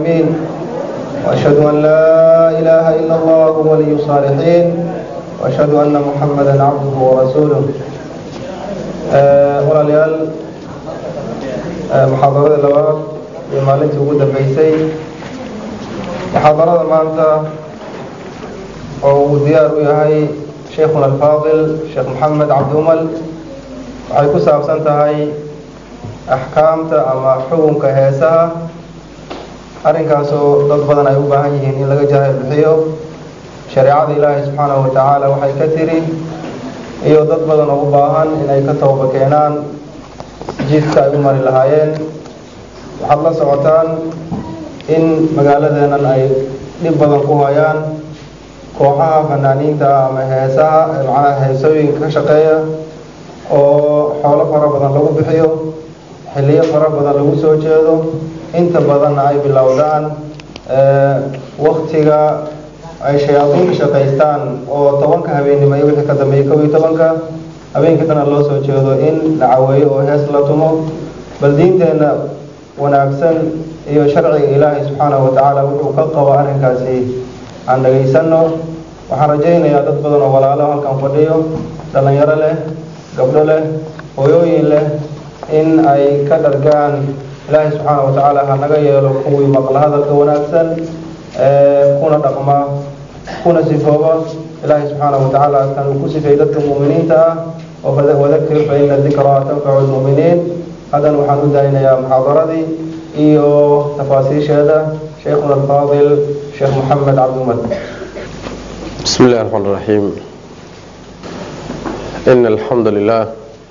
الظالمين وأشهد أن لا إله إلا الله ولي الصالحين وأشهد أن محمدا عبده ورسوله walaalyaal muxaadarada labaad iyo maalintii ugu dambeysay muxaadarada maanta oo uu diyaar u yahay sheikhuna alfaadil sheekh maxamed cabdiumal waxay ku saabsan tahay axkaamta ama xukunka heesaha arrinkaasoo dad badan ay u baahan yihiin in laga jahay bixiyo shareecada ilaahay subxaanahu watacaala waxay ka tiri iyo dad badan oo u baahan inay ka tooba keenaan jidka ay u mari lahaayeen waxaad la socotaan in magaaladeennan ay dhib badan ku hayaan kooxaha fanaaniinta ama heesaha macnaha heesooyinka ka shaqeeya oo xoolo fara badan lagu bixiyo xilliyo fara badan lagu soo jeedo inta badanna ay bilowdaan waktiga ay shayaadiinka shaqaystaan oo tobanka habeennimo iyo wixii ka dambeeyay kow iyo tobanka habeenkii dana loo soo jeedo in la caweeyo oo hees la tumo bal diinteenna wanaagsan iyo sharciga ilaahay subxaanahu watacaala wuxuu ka qabo arrinkaasi aan dhagaysano waxaan rajaynayaa dad badan oo walaalo halkan fadhiyo dhallinyaro leh gabdho leh hooyooyin leh in ay ka dhargaan ilaahay subxaanahu watacaala ha naga yeelo kuwii maqla hadalka wanaagsan kuna dhaqma kuna sifooba ilaahay subxaanahu watacaala kan uu ku sifeeyey dadka mu'miniinta ah oo wadakir fa ina dikraa tanfacu lmu'miniin haddana waxaan u daaynayaa muxaadaradii iyo tafaasiisheeda sheikhuna alfaadil sheekh maxamed cabdiumad بسم الله الرحمن الرحيم إن الحمد لله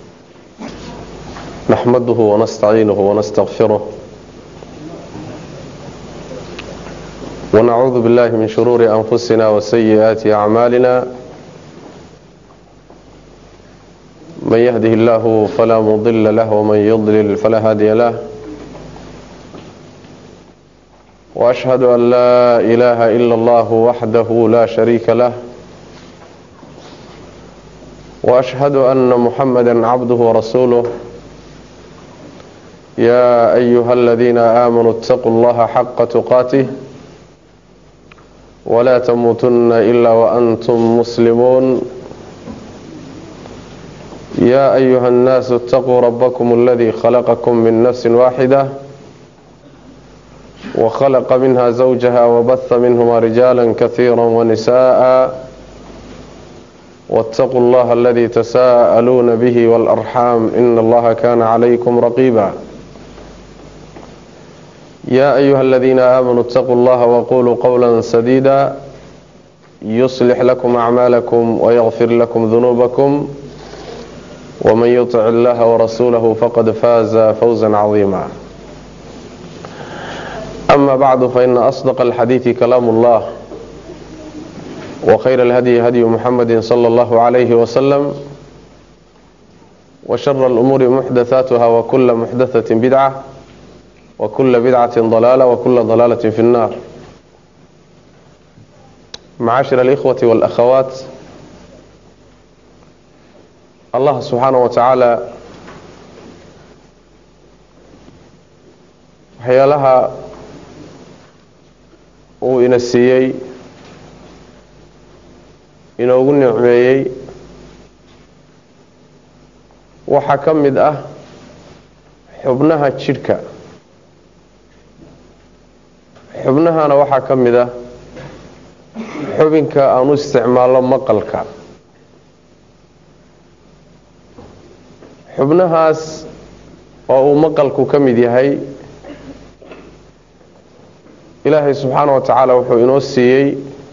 نحمده ونستعينه ونستغفره ونعوذ بالله من شرور أنفسنا وسيئات أعمالنا من يهده الله فلا مضل له ومن يضلل فلا هادي له وأشهد أن لا إله إلا الله وحده لا شريك له وأشهد أن محمدا عبده ورسوله يا أيها الذين آمنوا اتقوا الله حق تقاته ولا تموتن إلا وأنتم مسلمون يا أيها الناس اتقوا ربكم الذي خلقكم من نفس واحدة وخلق منها زوجها وبث منهما رجالا كثيرا ونساء واتقوا الله الذي تساءلون به والأرحام إن الله كان عليكم رقيبا يا أيها الذين آمنوا اتقوا الله وقولوا قولا سديدا يصلح لكم أعمالكم ويغفر لكم ذنوبكم ومن يطع الله ورسوله فقد فاز فوزا عظيما أما بعد فإن أصدق الحديث كلام الله وخير الهدي هدي محمد صلى الله عليه وسلم وشر الأمور محدثاتها وكل محدثة بدعة وكل بدعة ضلالة وكل ضلالة في النار معاشر الإخوة والأخوات الله سبحانه وتعالى waxyaalaha uu ina siiyey inoogu nicmeeyey waxaa ka mid ah xubnaha jidhka xubnahana waxaa ka mid ah xubinka aan u isticmaalno maqalka xubnahaas oo uu maqalku ka mid yahay ilaahay subxaana wa tacaala wuxuu inoo siiyey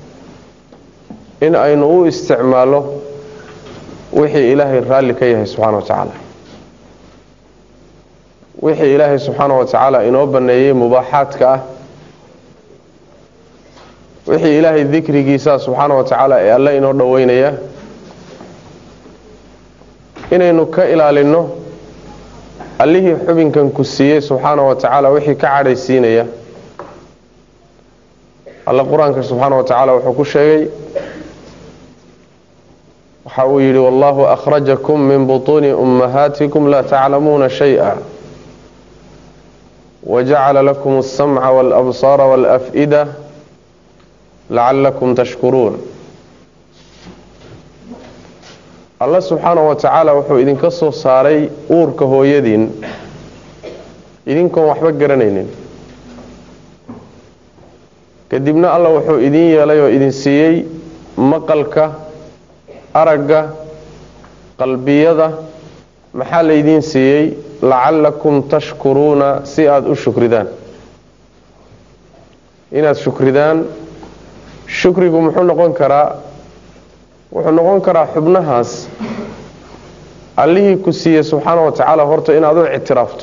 in aynu u isticmaalno wixii ilaahay raalli ka yahay subxaana wa tacaala wixii ilaahay subxaana wa tacaala inoo baneeyey mubaaxaadka ah wixii ilaahay dikrigiisa subxaana wa tacaala ee alle inoo dhoweynaya inaynu ka ilaalinno allihii xubinkan ku siiyey subxaana wa tacaala wixii ka cadhaysiinaya alle qur-aanka subxaana wa tacaala wuxuu ku sheegay waxa uu yidhi wallahu akhrajakum min butuuni ummahaatikum laa taclamuuna shay-a wajacala lakum alsamca walabsaara walaf'ida lacalakum tashkuruun alla subxaanahu wa tacaala wuxuu idinka soo saaray uurka hooyadiin idinkoon waxba garanaynin kadibna alla wuxuu idin yeelay oo idin siiyey maqalka aragga qalbiyada maxaa laydiin siiyey lacallakum tashkuruuna si aada u shukridaan inaad shukridaan shukrigu muxuu noqon karaa wuxuu noqon karaa xubnahaas allihii ku siiyey subxaana wa tacaala horta inaad u ictiraafto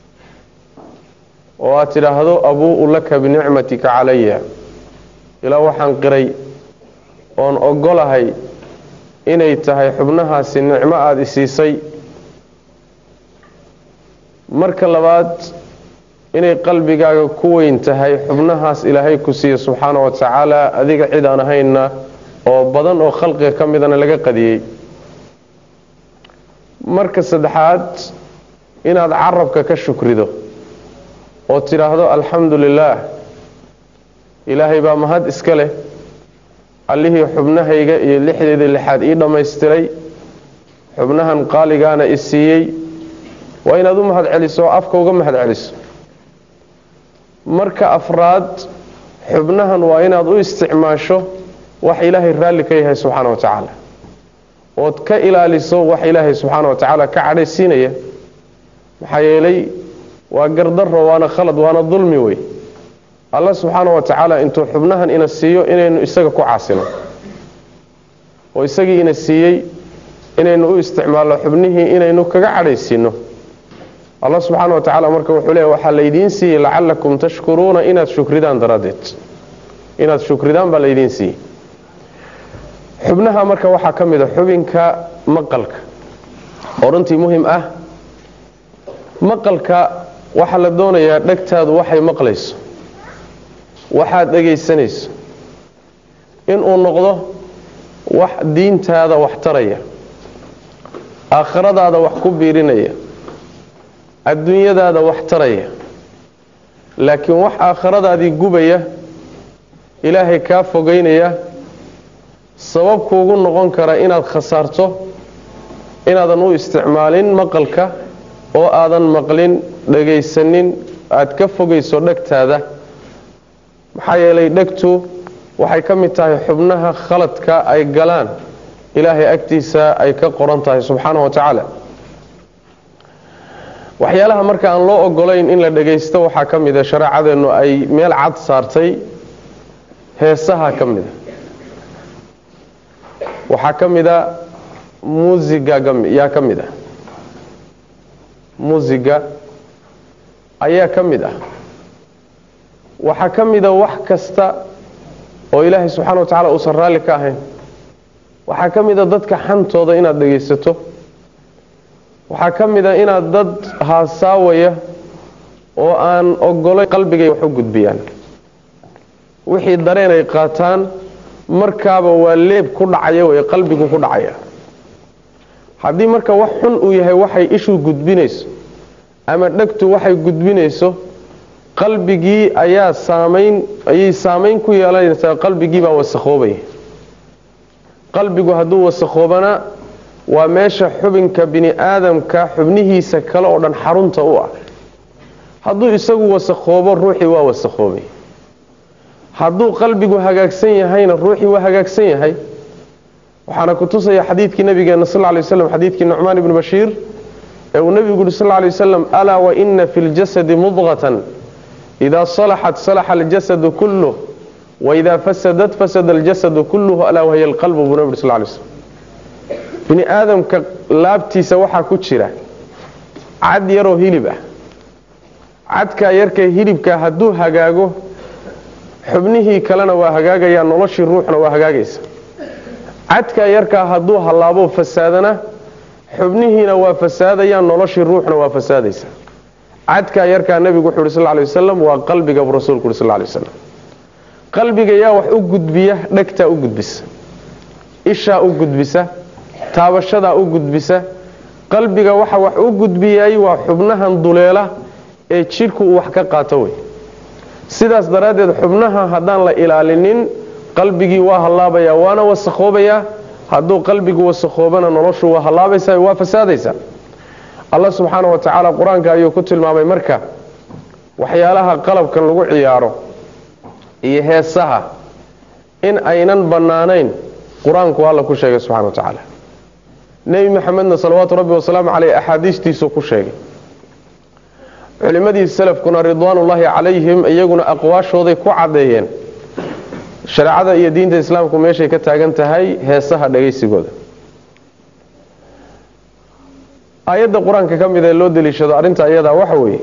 oo aad tidhaahdo abuu-u laka binicmatika calaya ilaa waxaan qiray oon ogolahay inay tahay xubnahaasi nicmo aada isiisay marka labaad inay qalbigaaga ku weyn tahay xubnahaas ilaahay ku siiye subxaana wa tacaala adiga cid aan ahaynna oo badan oo khalqiga ka midana laga qadiyey marka saddexaad inaad carabka ka shukrido oo tidhaahdo alxamdu lilaah ilaahay baa mahad iska leh allihii xubnahayga iyo lixdeeda lixaad ii dhammaystiray xubnahan qaaligaana i siiyey waa inaad u mahad celiso oo afka uga mahad celiso marka afraad xubnahan waa inaad u isticmaasho wax ilaahay raalli ka yahay subxaana wa tacaala ood ka ilaaliso wax ilaahay subxaana wa tacaala ka cadhaysiinaya maxaa yeelay waa gardaro waana khalad waana dulmi wey alla subxaana wa tacaala intuu xubnahan ina siiyo inaynu isaga ku caasino oo isagii ina siiyey inaynu u isticmaalno xubnihii inaynu kaga cadhaysiino alla subxaana wa tacaala marka wuxuu leeya waxaa laydiin siiyey lacalakum tashkuruuna inaad shukridaan daraaddeed inaad shukridaan baa laydiin siiyey xubnaha marka waxaa ka mid a xubinka maqalka oo runtii muhim ah maqalka waxaa la doonayaa dhegtaadu waxay maqlayso waxaad dhegaysanayso inuu noqdo wax diintaada wax taraya aakhiradaada wax ku biirinaya adduunyadaada wax taraya laakiin wax aakhiradaadii gubaya ilaahay kaa fogeynaya sabab kuugu noqon kara inaad khasaarto inaadan u isticmaalin maqalka oo aadan maqlin dhagaysanin aad ka fogayso dhegtaada maxaa yeelay dhegtu waxay ka mid tahay xubnaha khaladka ay galaan ilaahay agtiisa ay ka qoran tahay subxaana wa tacaala waxyaalaha marka aan loo ogolayn in la dhagaysto waxaa ka mida shareecadeennu ay meel cad saartay heesaha ka mida waxaa ka mida muusiga yaa ka mid ah muusiga ayaa ka mid ah waxaa ka mida wax kasta oo ilaahay subxana wa tacala uusan raalli ka ahayn waxaa ka mida dadka xantooda inaad dhegaysato waxaa ka mida inaad dad haasaawaya oo aan ogolay qalbigay wax u gudbiyaan wixii dareen ay qaataan markaaba waa leeb ku dhacaya wey qalbigu ku dhacaya haddii marka wax xun uu yahay waxay ishuu gudbinayso ama dhegtu waxay gudbinayso qalbigii ayaa saamayn ayay saamayn ku yeelanaysaa qalbigii baa wasakhoobaya qalbigu hadduu wasakhoobana waa meesha xubinka bini aadamka xubnihiisa kale oo dhan xarunta u ah hadduu isagu wasakhoobo ruuxii waa wasakhoobay hadduu qalbigu hagaagsan yahayna ruuxii waa hagaagsan yahay waxaana ku tusaya xadiidkii nabigeena sal ly waslam xadiidkii nucmaan ibni bashiir ee uu nebigu yuri sal ly waslam alaa waina fi ljasadi mudqatan idaa salaxat salaxa aljasadu kulluh waidaa fasadat fasada aljasadu kulluhu alaa wahiya alqalbu buu nebi uri sal ly slm bini aadamka laabtiisa waxaa ku jira cad yaroo hilib ah cadkaa yarka hilibka hadduu hagaago xubnihii kalena waa hagaagayaan noloshii ruuxna waa hagaagaysa cadkaa yarkaa hadduu hallaabo fasaadana xubnihiina waa fasaadayaan noloshii ruuxna waa fasaadaysa cadkaa yarkaa nebigu wuxuu yhi sal ly wasalam waa qalbiga buu rasuulku yhi sal ly wasalam qalbiga yaa wax u gudbiya dhegtaa u gudbisa ishaa u gudbisa taabashadaa u gudbisa qalbiga waxa wax u gudbiyay waa xubnahan duleela ee jidhku uu wax ka qaato wey sidaas daraaddeed xubnaha haddaan la ilaalinin qalbigii waa hallaabayaa waana wasakhoobayaa hadduu qalbigu wasakhoobana noloshu waa hallaabaysaa waa fasaadaysaa allah subxaana wa tacaala qur-aanka ayuu ku tilmaamay marka waxyaalaha qalabkan lagu ciyaaro iyo heesaha in aynan bannaanayn qur-aanku alla ku sheegay subxana wa tacaala nebi maxamedna salawaatu rabbi wasalaamu caleyh axaadiistiisuu ku sheegay culimmadii salafkuna ridwaanullaahi calayhim iyaguna aqwaashooday ku caddeeyeen shareecada iyo diinta islaamku meeshay ka taagan tahay heesaha dhagaysigooda aayadda qur-aanka ka mid ee loo deliishado arrinta iyadaa waxa weeye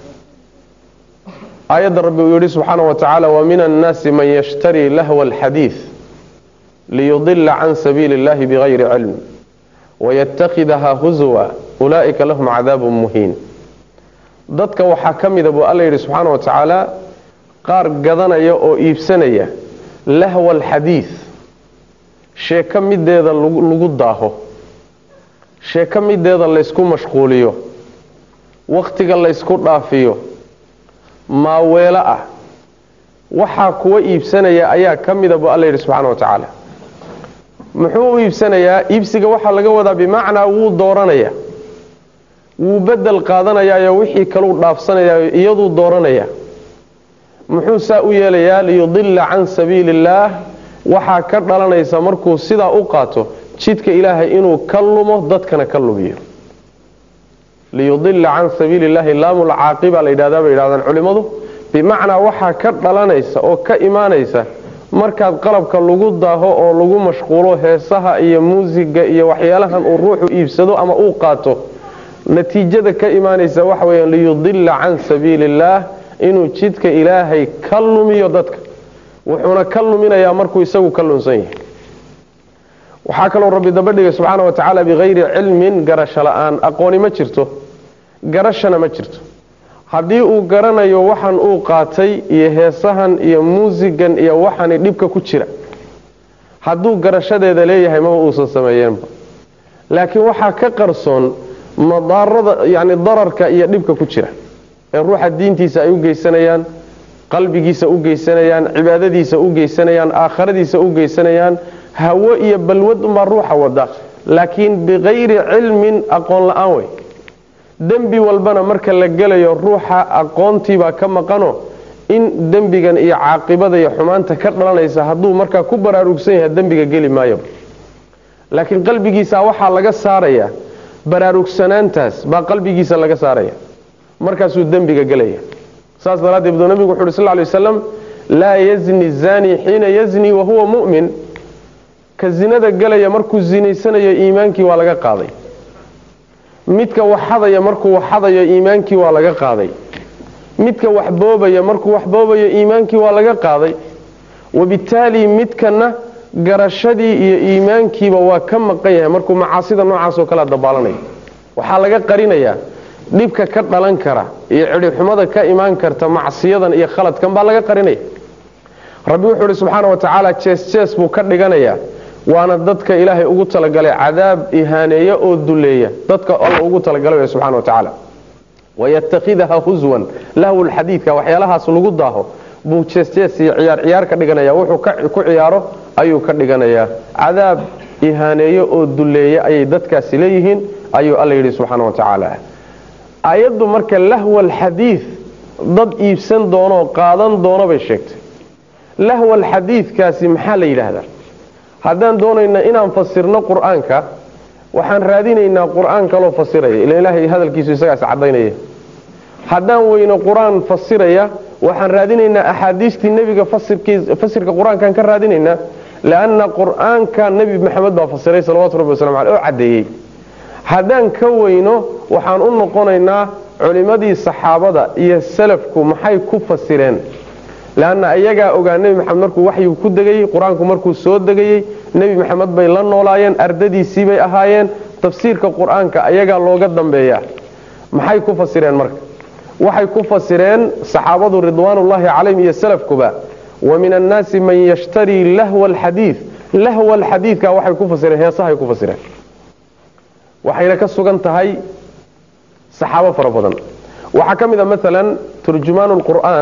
aayadda rabbi uu yidhi subxaana wa tacaala wa min annaasi man yashtarii lahwa alxadiid liyudila can sabiili اllahi bigayri cilm waytakhidaha huswa ulaa'ika lahum cadaabun muhiin dadka waxaa ka mida buu alla yidhi subxaana wa tacaala qaar gadanaya oo iibsanaya lahwa alxadiid sheeko mideeda lagu daaho sheeko mideeda laysku mashquuliyo wakhtiga laysku dhaafiyo maaweelo ah waxaa kuwa iibsanaya ayaa ka mida buu alla yidhi subxaana wa tacaala muxuu u iibsanayaa iibsiga waxaa laga wadaa bimacnaa wuu dooranaya wuu bedel qaadanayaayo wixii kaluu dhaafsanayaayo iyaduu dooranaya muxuu saa u yeelayaa liyudila can sabiili illaah waxaa ka dhalanaysa markuu sidaa u qaato jidka ilaahay inuu ka lumo dadkana ka lumiyo liyudila can sabiili illahi laamulcaaqiba la yidhahdaa bay yidhahdaan culimmadu bimacnaa waxaa ka dhalanaysa oo ka imaanaysa markaad qalabka lagu daaho oo lagu mashquulo heesaha iyo muusiga iyo waxyaalahan uu ruuxu iibsado ama uu qaato natiijada ka imaanaysa waxa weyaan liyudila can sabiili illaah inuu jidka ilaahay ka lumiyo dadka wuxuuna ka luminayaa markuu isagu ka lunsan yahay waxaa kaloo rabbi dabadhigay subxaana wa tacaala bikayri cilmin garasho la-aan aqooni ma jirto garashana ma jirto haddii uu garanayo waxan uu qaatay iyo heesahan iyo muusigan iyo waxani dhibka ku jira hadduu garashadeeda leeyahay maba uusan sameeyeenba laakiin waxaa ka qarsoon madaarada yani dararka iyo dhibka ku jira ee ruuxa diintiisa ay u geysanayaan qalbigiisa u geysanayaan cibaadadiisa u geysanayaan aakharadiisa u geysanayaan hawo iyo balwad unbaa ruuxa wada laakiin bikayri cilmin aqoon la-aan wey dembi walbana marka la gelayo ruuxa aqoontiibaa ka maqano in dembigan iyo caaqibada iyo xumaanta ka dhalanaysa hadduu markaa ku baraarugsan yahay dembiga geli maayo laakiin qalbigiisa waxaa laga saaraya baraarugsanaantaas baa qalbigiisa laga saaraya markaasuu dembiga gelaya saas daraaddeed buu nabigu wuxu uhi sal lay waslam laa yazni zani xiina yazni wahuwa mu'min ka zinada gelaya markuu zinaysanayo iimaankii waa laga qaaday midka waxadaya markuu waxadayo iimaankii waa laga qaaday midka wax boobaya markuu wax boobayo iimaankii waa laga qaaday wabittaali midkana garashadii iyo iimaankiiba waa ka maqan yahay markuu macaasida noocaasoo kale dabaalanayo waxaa laga qarinayaa dhibka ka dhalan kara iyo cidhibxumada ka imaan karta macsiyadan iyo khaladkan baa laga qarinaya rabbi wuxuu ihi subxaana wa tacaala jees jees buu ka dhiganayaa waana dadka ilaahay ugu talagalay cadaab ihaaneeya oo duleeya dadka alla ugu talagalay subxana wa tacaala wayatakhidaha huswan lahw lxadiidka waxyaalahaas lagu daaho buu jeesjees iyo ciyaar ciyaar ka dhiganaya wuxuu ku ciyaaro ayuu ka dhiganayaa cadaab ihaaneeyo oo duleeya ayay dadkaasi leeyihiin ayuu alla yidhi subxaana wa tacaala ayaddu marka lahwa alxadiid dad iibsan doonoo qaadan doono bay sheegtay lahwa alxadiidkaasi maxaa la yidhaahdaa haddaan doonayna inaan fasirno qur-aanka waxaan raadinaynaa qur-aan kaloo fasiraya ila ilaahay hadalkiisu isagaas cadaynaya haddaan weyno qur-aan fasiraya waxaan raadinaynaa axaadiistii nebiga fasirka qur-aankaan ka raadinaynaa lanna qur-aanka nebi maxamed baa fasiray salawatu rabbi waslamu aleh oo caddeeyey haddaan ka weyno waxaan u noqonaynaa culimmadii saxaabada iyo salafku maxay ku fasireen leanna iyagaa ogaa nebi maxamed markuu waxyigu ku degayey qur-aanku markuu soo degayey nebi maxamed bay la noolaayeen ardadiisii bay ahaayeen tafsiirka qur-aanka ayagaa looga dambeeyaa maxay ku fasireen marka waxay ku fasireen saxaabadu ridwaanullaahi calayhim iyo salafkuba wa min annaasi man yashtarii lahwa alxadiid lahwa alxadiidka waxay ku fasireen heesahay ku fasireen waxayna ka sugan tahay saxaabo fara badan waxaa ka mid a maalan turjumaan lqur'aan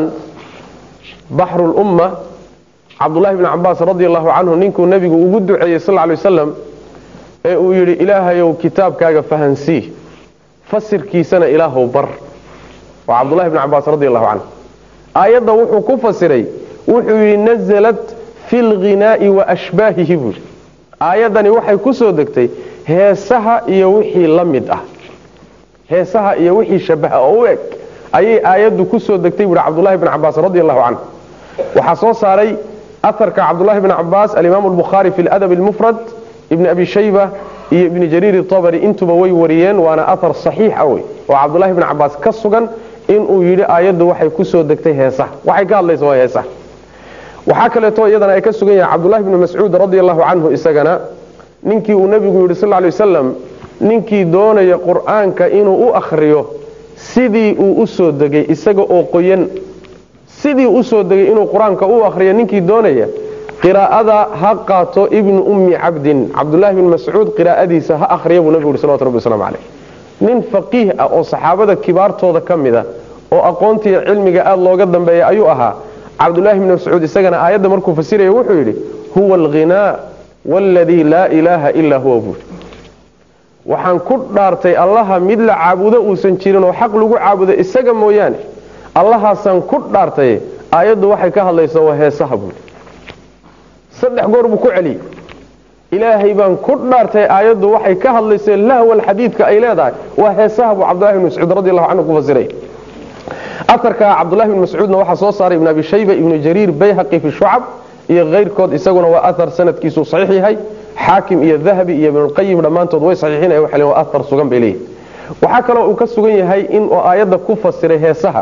baxru lumma cabdullahi bni cabaas radi allahu canhu ninkuu nebigu ugu duceeyey sal lay wasalam ee uu yidhi ilaahayow kitaabkaaga fahansii fasirkiisana ilaahow bar waa cabdullahi bni cabaas radi allahu canhu aayadda wuxuu ku fasiray wuxuu yidhi nazalat fi lghinaa'i wa ashbaahihi buu yidhi aayaddani waxay ku soo degtay heesaha iyo wixii la mid ah heesaha iyo wixii shabaha oo u eg ayay aayaddu ku soo degtay buuhi cabdullahi bni cabaas radi allahu canhu waxaa soo saaray aharka cabdullahi bni cabaas alimaamu albukhaari fi ladab almufrad ibni abi shayba iyo ibni jariir itabari intuba way wariyeen waana ahar saxiixa wey oo cabdullahi bni cabaas ka sugan inuu yidhi aayaddu waxay ku soo degtay heesaha waxay ka hadlaysa waa heesaha waxaa kaleeto iyadana ay ka sugan yahay cabdullahi bni mascuud radi allahu canhu isagana ninkii uu nebigu yidhi sal lay wasalam ninkii doonaya qur'aanka inuu u akhriyo sidii uu u soo degay isaga oo qoyan sidii u soo degay inuu qur-aanka u akhriyo ninkii doonaya qiraa'ada ha qaato ibnu ummi cabdin cabdullahi bni mascuud qiraa'adiisa ha akhriya buu nebigu yhi salawatu rabbi waslamu caleyh nin faqiih ah oo saxaabada kibaartooda ka mid a oo aqoontiiyo cilmiga aada looga dambeeya ayuu ahaa cabdullahi bni mascuud isagana aayadda markuu fasiraya wuxuu yidhi huwa alghinaa waladii laa ilaaha ilaa huwa buuri waxaan ku dhaartay allaha mid la caabudo uusan jirin oo xaq lagu caabudo isaga mooyaane allahaasaan ku dhaartay aayaddu waxay ka hadlaysaa waa heesaha buuri saddex goor buu ku celiyey ilaahay baan ku dhaartay aayaddu waxay ka hadlaysa lahwal xadiidka ay leedahay waa heesaha buu cabdullahi bn mascuud radi allahu canhu ku fasiray aarka cabdullahi bn mascuudna waxaa soo saaray ibn abi shayba ibnu jariir bayhaqi fi shucab iyo keyrkood isaguna waa ahar sanadkiisu saxiix yahay xaakim iyo dahabi iyo ibnulqayim dhammaantood way saxiixinaya waxay leeyihin waa ahar sugan bay leeyihin waxaa kaloo uu ka sugan yahay inuu aayadda ku fasiray heesaha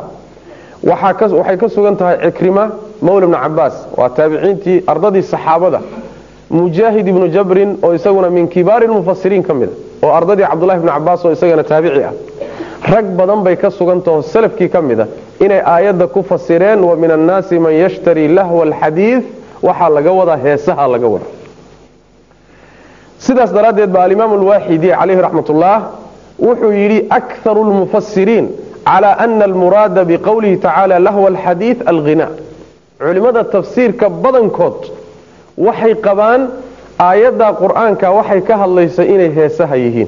waxay ka sugan tahay cikrima mawla bni cabaas waa taabiciintii ardadii saxaabada mujaahid ibnu jabrin oo isaguna min kibaari lmufasiriin ka mida oo ardadii cabdullahi bni cabaas oo isagana taabici ah rag badan bay ka sugantaho salafkii ka mida inay aayadda ku fasireen wa min annaasi man yashtari lahwa alxadiid waxaa laga wadaa heesaha laga wada sidaas daraaddeed ba alimaam alwaaxidi calayhi raxmat ullah wuxuu yidhi akharu lmufasiriin cala ana almuraada biqowlihi tacaala lahwa alxadiid alghina culimmada tafsiirka badankood waxay qabaan aayadda qur-aanka waxay ka hadlaysa inay heesaha yihiin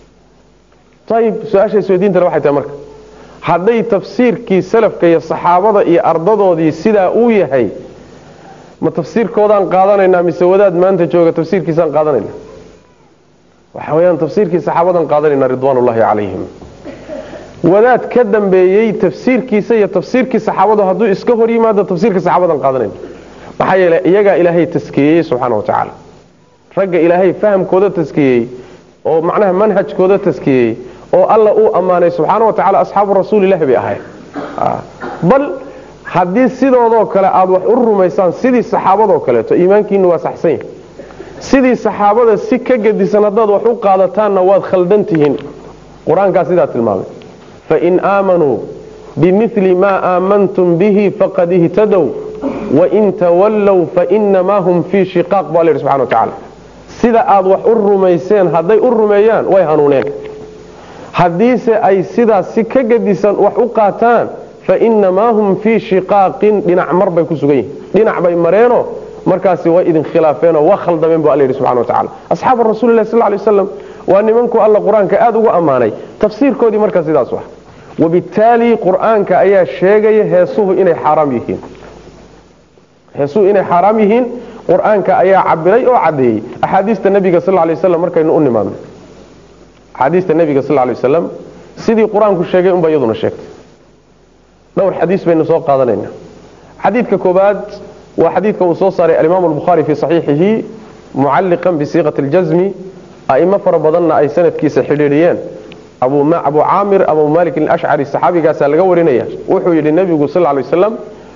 ayib su-aasha isweydiintana waxay tahay marka hadday tafsiirkii salafka iyo saxaabada iyo ardadoodii sidaa uu yahay ma tafsiirkoodaan qaadanaynaa mise wadaad maanta jooga tafsiirkiisaan qaadanayna waxa weyaan tafsiirkii saxaabadan qaadanayna ridwaanullahi calayhim wadaad ka dambeeyey tafsiirkiisa iyo tafsiirkii saxaabadu hadduu iska hor yimaado tafsiirka saxaabadan qaadanayna maxaa yeele iyagaa ilaahay taskiyeeyey subxaana wa tacaala ragga ilaahay fahamkooda taskiyey oo macnaha manhajkooda taskiyey oo alla uu ammaanay subxaana wa tacala asxaabu rasuulilahi bay ahayd bal haddii sidoodoo kale aada wax u rumaysaan sidii saxaabadoo kaleeto iimaankiinu waa saxsan yahi sidii saxaabada si ka gedisan haddaad wax u qaadataanna waad khaldan tihiin qur-aankaa sidaa tilmaamay fain aamanuu bimili maa aamantum bihi faqad ihtadow wain tawallow fainamaa hum fii shiqaaq baa la yidhi subxana wa tacala sida aad wax u rumayseen hadday u rumeeyaan way hanuuneen haddiise ay sidaas si ka gedisan wax u qaataan fainamaa hum fii shiqaaqin dhinac mar bay ku sugan yihin dhinac bay mareenoo markaasi way idin khilaafeenoo waa khaldameen bu alla yidhi subxana wa tacala asxaaba rasuulilah sal lay waslam waa nimanku alla qur-aanka aada ugu ammaanay tafsiirkoodii markaa sidaas ah wabittaali qur-aanka ayaa sheegaya heesuhu inay xaaraam yihiin heesuhu inay xaaraam yihiin qur-aanka ayaa cabiray oo caddeeyey axaadiista nebiga sal lay waslam markaynu u nimaadno axaadiista nebiga sal lay wasalam sidii qur-aanku sheegay unba iyaduna sheegtay dhowr xadiis baynu soo qaadanayna xadiidka koobaad waa xadiidka uu soo saaray alimaam albukhaari fii saxiixihi mucalliqan bisiiqati اljasmi a'imo fara badanna ay sanadkiisa xidhiidhiyeen abu caamir abu malik alashcari saxaabigaasaa laga warinaya wuxuu yidhi nebigu sal lay waslam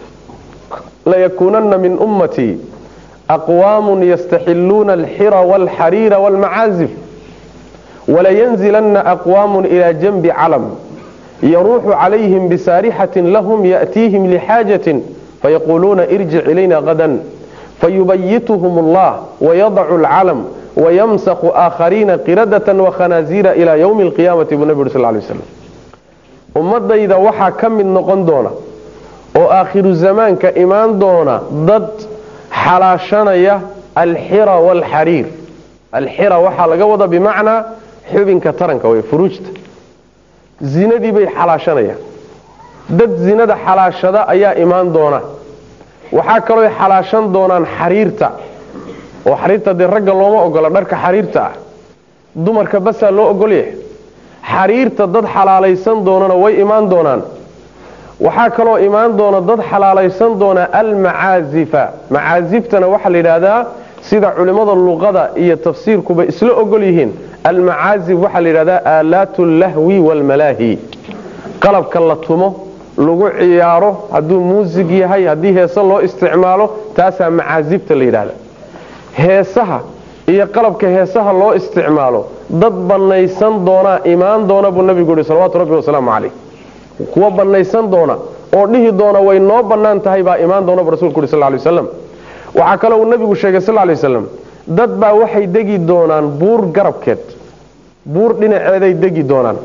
layakuunana min ummatii aqwaamu yastaxiluuna alxira wاlxariira wاlmacaazif walayanzilana aqwaamu ila janbi calam yaruuxu calayhim bisaarixatin lahum ya'tiihim lixaajatin fayaquuluuna irjic ilayna gadan fayubayituhum allah wayadacu alcalam wayamsakhu aakhariina qiradatan wakhanaaziira ila ywmi alqiyaamati buu nebi uri sal lay waslam ummadayda waxaa ka mid noqon doona oo aakhiru zamaanka imaan doona dad xalaashanaya alxira waalxariir alxira waxaa laga wada bimacnaa xubinka taranka wey furuujta zinadii bay xalaashanayaan dad zinada xalaashada ayaa imaan doona waxaa kaloo xalaashan doonaan xariirta oo xariirta dee ragga looma ogola dharka xariirta ah dumarka basaa loo ogolyahay xariirta dad xalaalaysan doonana way imaan doonaan waxaa kaloo imaan doona dad xalaalaysan doona almacaazifa macaaziftana waxaa la yidhaahdaa sida culimmada luqada iyo tafsiirkuba isla ogol yihiin almacaazif waxaa la yidhahdaa aalaatu lahwi waalmalaahi qalabka la tumo lagu ciyaaro hadduu muusig yahay haddii heese loo isticmaalo taasaa macaazifta la yidhahda heesaha iyo qalabka heesaha loo isticmaalo dad bannaysan doonaa imaan doona buu nabigu yihi salawatu rabbi wasalaamu calayh kuwa bannaysan doona oo dhihi doona way noo bannaan tahay baa imaan doona bu rasulku yuri sal lay waslam waxaa kaloo uu nabigu sheegay sal lay waslam dad baa waxay degi doonaan buur garabkeed buur dhinaceeday degi doonaan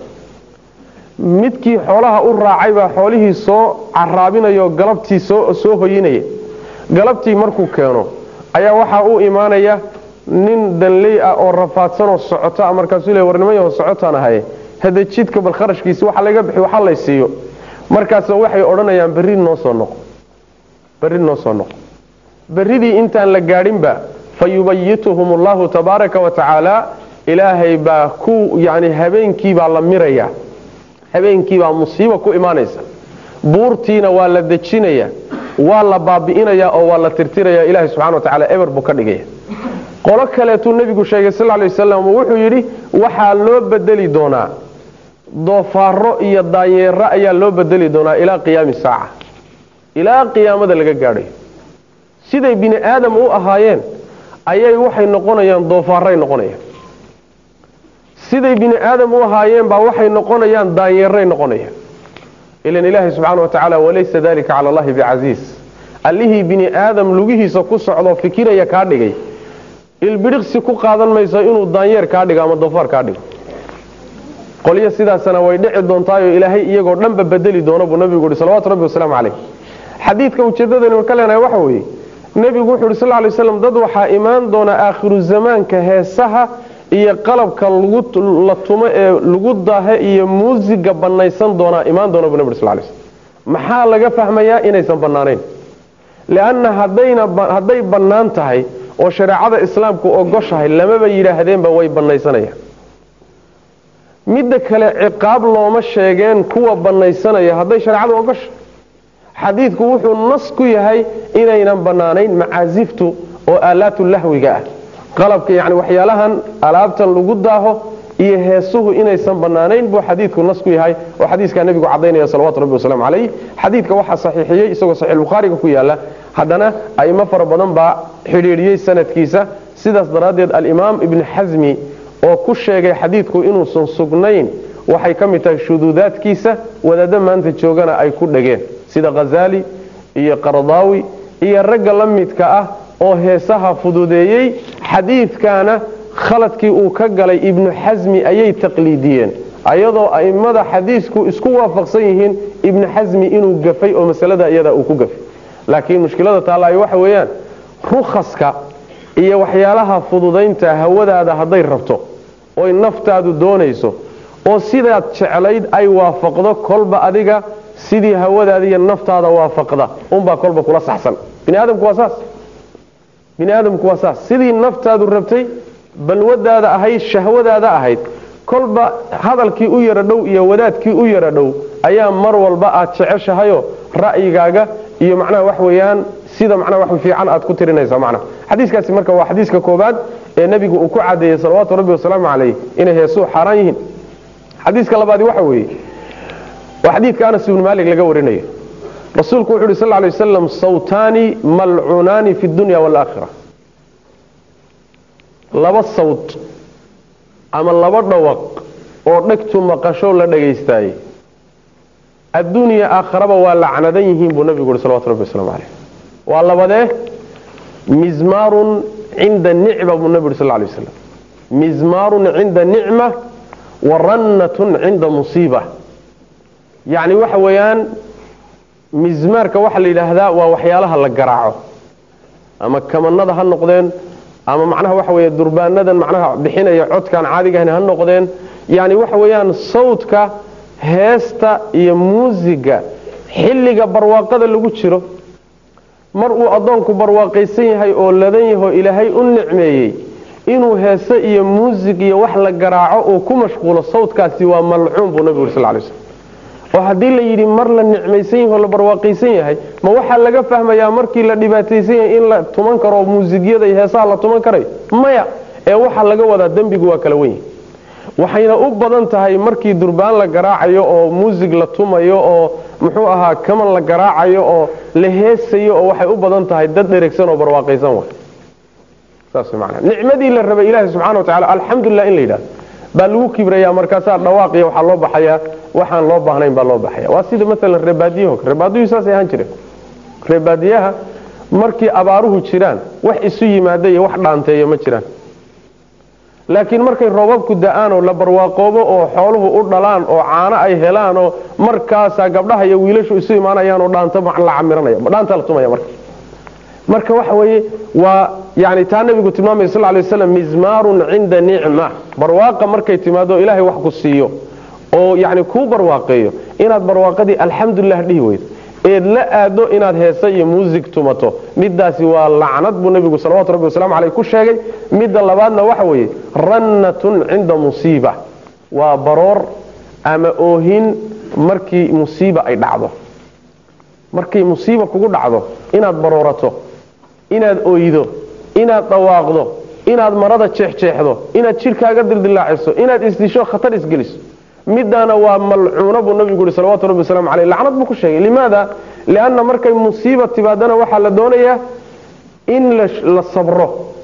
midkii xoolaha u raacay baa xoolihii soo caraabinayo galabtii soo hoyinaya galabtii markuu keeno ayaa waxaa u imaanaya nin danley ah oo rafaadsanoo socota markaasuu le warnimayaho socotaan ahaye hade jidka bal kharashkiisi waxa laga bixi waxa lay siiyo markaas waxay odhanayaan berri noo soo noqo berri noo soo noqo berridii intaan la gaadhinba fa yubayituhum allahu tabaaraka wa tacaala ilaahay baa ku yani habeenkiibaa la miraya habeenkiibaa musiiba ku imaanaysa buurtiina waa la dejinaya waa la baabi'inaya oo waa la tirtiraya ilahay subxana wa tacala eber buu ka dhigaya qolo kaleetuu nebigu sheegay sal lay wasalam wuxuu yidhi waxaa loo bedeli doonaa doofaaro iyo daanyeero ayaa loo bedeli doonaa ilaa qiyaami saaca ilaa qiyaamada laga gaadhayo siday bini aadam u ahaayeen ayay waxay noqonayaan doofaaray noqonayaan siday bini aadam u ahaayeen baa waxay noqonayaan daanyeeray noqonayaan ilan ilaahay subxaana wa tacaala walaysa dalika cala allahi bicasiis allihii bini aadam lugihiisa ku socdoo fikiraya kaa dhigay ilbidhiqsi ku qaadan mayso inuu daanyeer kaa dhigo ama doofaar kaa dhigo qolyo sidaasana way dhici doontaayo ilaahay iyagoo dhanba bedeli doono buu nabigu yihi salawatu rabbi wasalaamu caleyh xadiidka ujeedadani ka leenahay waxa weeye nebigu wuxu yhi sal lay slam dad waxaa imaan doona aakhiru zamaanka heesaha iyo qalabka la tumo ee lagu daahe iyo muusiga bannaysan doonaa imaan doona buu nabig sl lay slm maxaa laga fahmayaa inaysan bannaanayn lianna hadday bannaan tahay oo shareecada islaamku ogoshahay lamaba yidhaahdeenba way bannaysanayaan midda kale ciqaab looma sheegeen kuwa bannaysanaya hadday shareecadu ogosha xadiidku wuxuu nas ku yahay inaynan bannaanayn macaasiftu oo aalaatu lahwiga ah qalabka yani waxyaalahan alaabtan lagu daaho iyo heesuhu inaysan bannaanayn buu xadiidku nas ku yahay oo xadiiskaa nebigu cadaynaya salawatu rabbi wasalaamu calayh xadiidka waxaa saxiixiyey isagoo saxiixulbukhaariga ku yaala haddana aimo fara badan baa xidhiidhiyey sanadkiisa sidaas daraaddeed alimaam ibni xasmi oo ku sheegay xadiidku inuusan sugnayn waxay ka mid tahay shuduudaadkiisa wadaaddo maanta joogana ay ku dhegeen sida khazaali iyo qaradaawi iyo ragga la midka ah oo heesaha fududeeyey xadiidkaana khaladkii uu ka galay ibnu xasmi ayay taqliidiyeen ayadoo a'immada xadiisku isku waafaqsan yihiin ibnu xasmi inuu gafay oo masalada iyada uu ku gafay laakiin mushkilada taallaayo waxa weeyaan rukhaska iyo waxyaalaha fududaynta hawadaada hadday rabto oy naftaadu doonayso oo sidaad jeclayd ay waafaqdo kolba adiga sidii hawadaada iyo naftaada waafaqda unbaa kolba kula saxsan bini aadamku waa saas bini aadamku waa saas sidii naftaadu rabtay balwadaada ahayd shahwadaada ahayd kolba hadalkii u yara dhow iyo wadaadkii u yara dhow ayaa mar walba aad jeceshahayo ra'yigaaga iyo macnaha wax weeyaan sida macnaha wax fiican aad ku tirinaysa macnaha xadiiskaasi marka waa xadiiska koobaad ee nebigu uu ku cadeeyey salawaatu rabbi wasalaamu calayh inay heesuu xaaraan yihiin xadiiska labaadi waxa weeye waa xadiidka anas ibnu maalik laga warinayo rasuulku wuxu uhi sal lay wasalam sawtaani malcuunaani fi dunya waalaakhira laba sawt ama laba dhawaq oo dhegtu maqasho la dhagaystaayey adduuniya aakharaba waa lacnadan yihiin buu nabigu uhi salawatu rabbi waslamu caleyh waa labadee mizmaarun cinda nicma buu nabi uhi sal lay waslam mizmaarun cinda nicma wa rannatun cinda musiiba yacni waxa weeyaan mismaarka waxaa la yidhaahdaa waa waxyaalaha la garaaco ama kamanada ha noqdeen ama macnaha waxa weeye durbaanadan macnaha bixinaya codkan caadigahan ha noqdeen yacni waxa weeyaan sawdka heesta iyo muusiga xilliga barwaaqada lagu jiro mar uu addoonku barwaaqaysan yahay oo ladan yahoo ilaahay u nicmeeyey inuu heese iyo muusig iyo wax la garaaco uu ku mashquulo sawdkaasi waa malcuun buu nabigu uri sal lay slm oo haddii la yidhi mar la nicmaysan yahay oo la barwaaqaysan yahay ma waxaa laga fahmayaa markii la dhibaataysan yahay in la tuman karo muusigyada iyo heesaha la tuman karayo maya ee waxaa laga wadaa dembigu waa kala wenyahy waxayna u badan tahay markii durbaan la garaacayo oo muusig la tumayo oo muxuu ahaa kaman la garaacayo oo la heesayo oo waxay u badan tahay dad dheregsan oo barwaaqaysan wa saas manaa nicmadii la rabay ilaahi subxana wa tacala alxamdulilah in la yidhahdo baa lagu kibraya markaasaa dhawaaqiya waxaa loo baxayaa waxaan loo baahnayn baa loo baxaya waa sida maalan reebaadiyaho reebaadiyuhu saasay ahaan jireen reebaadiyaha markii abaaruhu jiraan wax isu yimaada iyo wax dhaanteeyo ma jiraan laakiin markay roobabku da-aan oo la barwaaqoobo oo xooluhu u dhalaan oo caano ay helaan oo markaasaa gabdhaha iyo wiilashu isu imaanayaan oo dhaanta la camiranaya dhaanta la tumaya marka marka waxa weeye waa yani taa nabigu tilmaamay sal lay waslam mizmaarun cinda nicma barwaaqa markay timaado ilaahay wax ku siiyo oo yani kuu barwaaqeeyo inaad barwaaqadii alxamdulilah dhihi weydo eed la aado inaad heese iyo muusig tumato midaasi waa lacnad buu nabigu salawatu rabbi waslamu aleyh ku sheegay midda labaadna waxa weeye rannatun cinda musiiba waa baroor ama oohin markii musiiba ay dhacdo markay musiiba kugu dhacdo inaad baroorato inaad oydo inaad dhawaaqdo inaad marada jeexjeexdo inaad jidhkaaga dildilaaciso inaad isdisho khatar isgeliso midaana waa malcuuna buu nabigu yhi salawatu rabbi waslamu aleyh lacnad buu ku sheegay limaada lianna markay musiiba timaadana waxaa la doonayaa in la sabro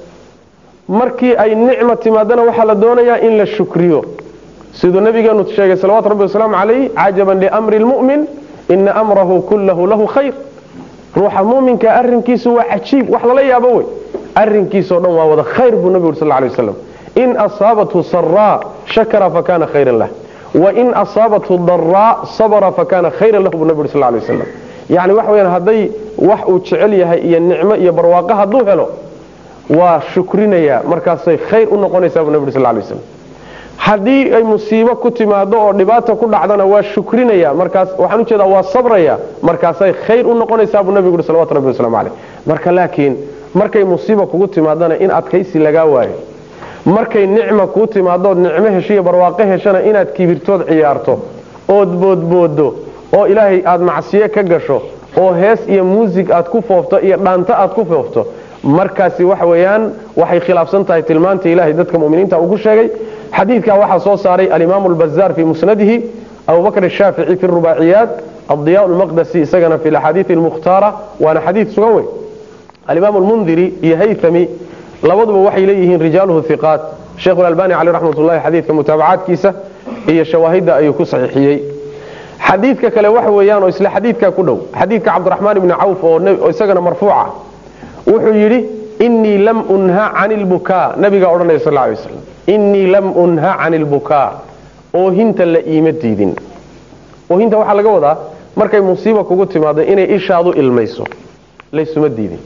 markii ay nicma timaadana waxaa la doonayaa in la shukriyo siduu nabigeenu sheegay salawatu rabbi wasalaamu calayh cajaban liamri lmu'min ina amrahu kullahu lahu khayr ruuxa muminka arinkiisu waa cajiib wax lala yaabo wey arinkiisao dhan waa wada khayr buu nabigu uri sal lay waslam in asaabathu saraa shakara fakana khayran lah wain asaabathu daraa sabra fakana khayran lahu buu nabi uri sal lay waslam yani waxa weyaan hadday wax uu jecel yahay iyo nicmo iyo barwaaqo hadduu helo waa shukrinaya markaasay khayr u noqonaysaa buu nabi uri sal lay waslam haddii ay musiibo ku timaado oo dhibaata ku dhacdana waa shukrinaya markaas waxaan ujeedaa waa sabraya markaasay khayr u noqonaysaa buu nabigu uri salawatu rabbi waslamu caleyh marka laakiin markay musiiba kugu timaadana in adkaysi lagaa waayo markay nicma kuu timaadood nicmo heshiyo barwaaqo heshana inaad kibirtood ciyaarto ood boodboodo oo ilaahay aad macsiyo ka gasho oo hees iyo muusig aad ku foofto iyo dhaanto aad ku foofto markaasi waxa weeyaan waxay khilaafsan tahay tilmaanta ilahay dadka muminiinta uu ku sheegay xadiidkaa waxaa soo saaray alimaamu albazaar fii musnadihi abubakr ashaafici fi rubaaciyaat addiyaa lmaqdasi isagana fi axaadiii almukhtaara waana xadiid sugan wey alimaam lmundiri iyo haythami labaduba waxay leeyihiin rijaaluhu hiqaat sheikh albani caleh raxmat ullahi xadiidka mutaabacaadkiisa iyo shawaahidda ayuu ku saxiixiyey xadiidka kale waxa weeyaan oo isla xadiidkaa ku dhow xadiidka cabdiraxmaan ibni cawf oo isagana marfuuca wuxuu yidhi inii lam unha can lbukaa nabigaa odhanaya sal lay waslam inii lam unha can lbukaa oohinta la iima diidin oohinta waxaa laga wadaa markay musiiba kugu timaado inay ishaadu ilmayso laysuma diidin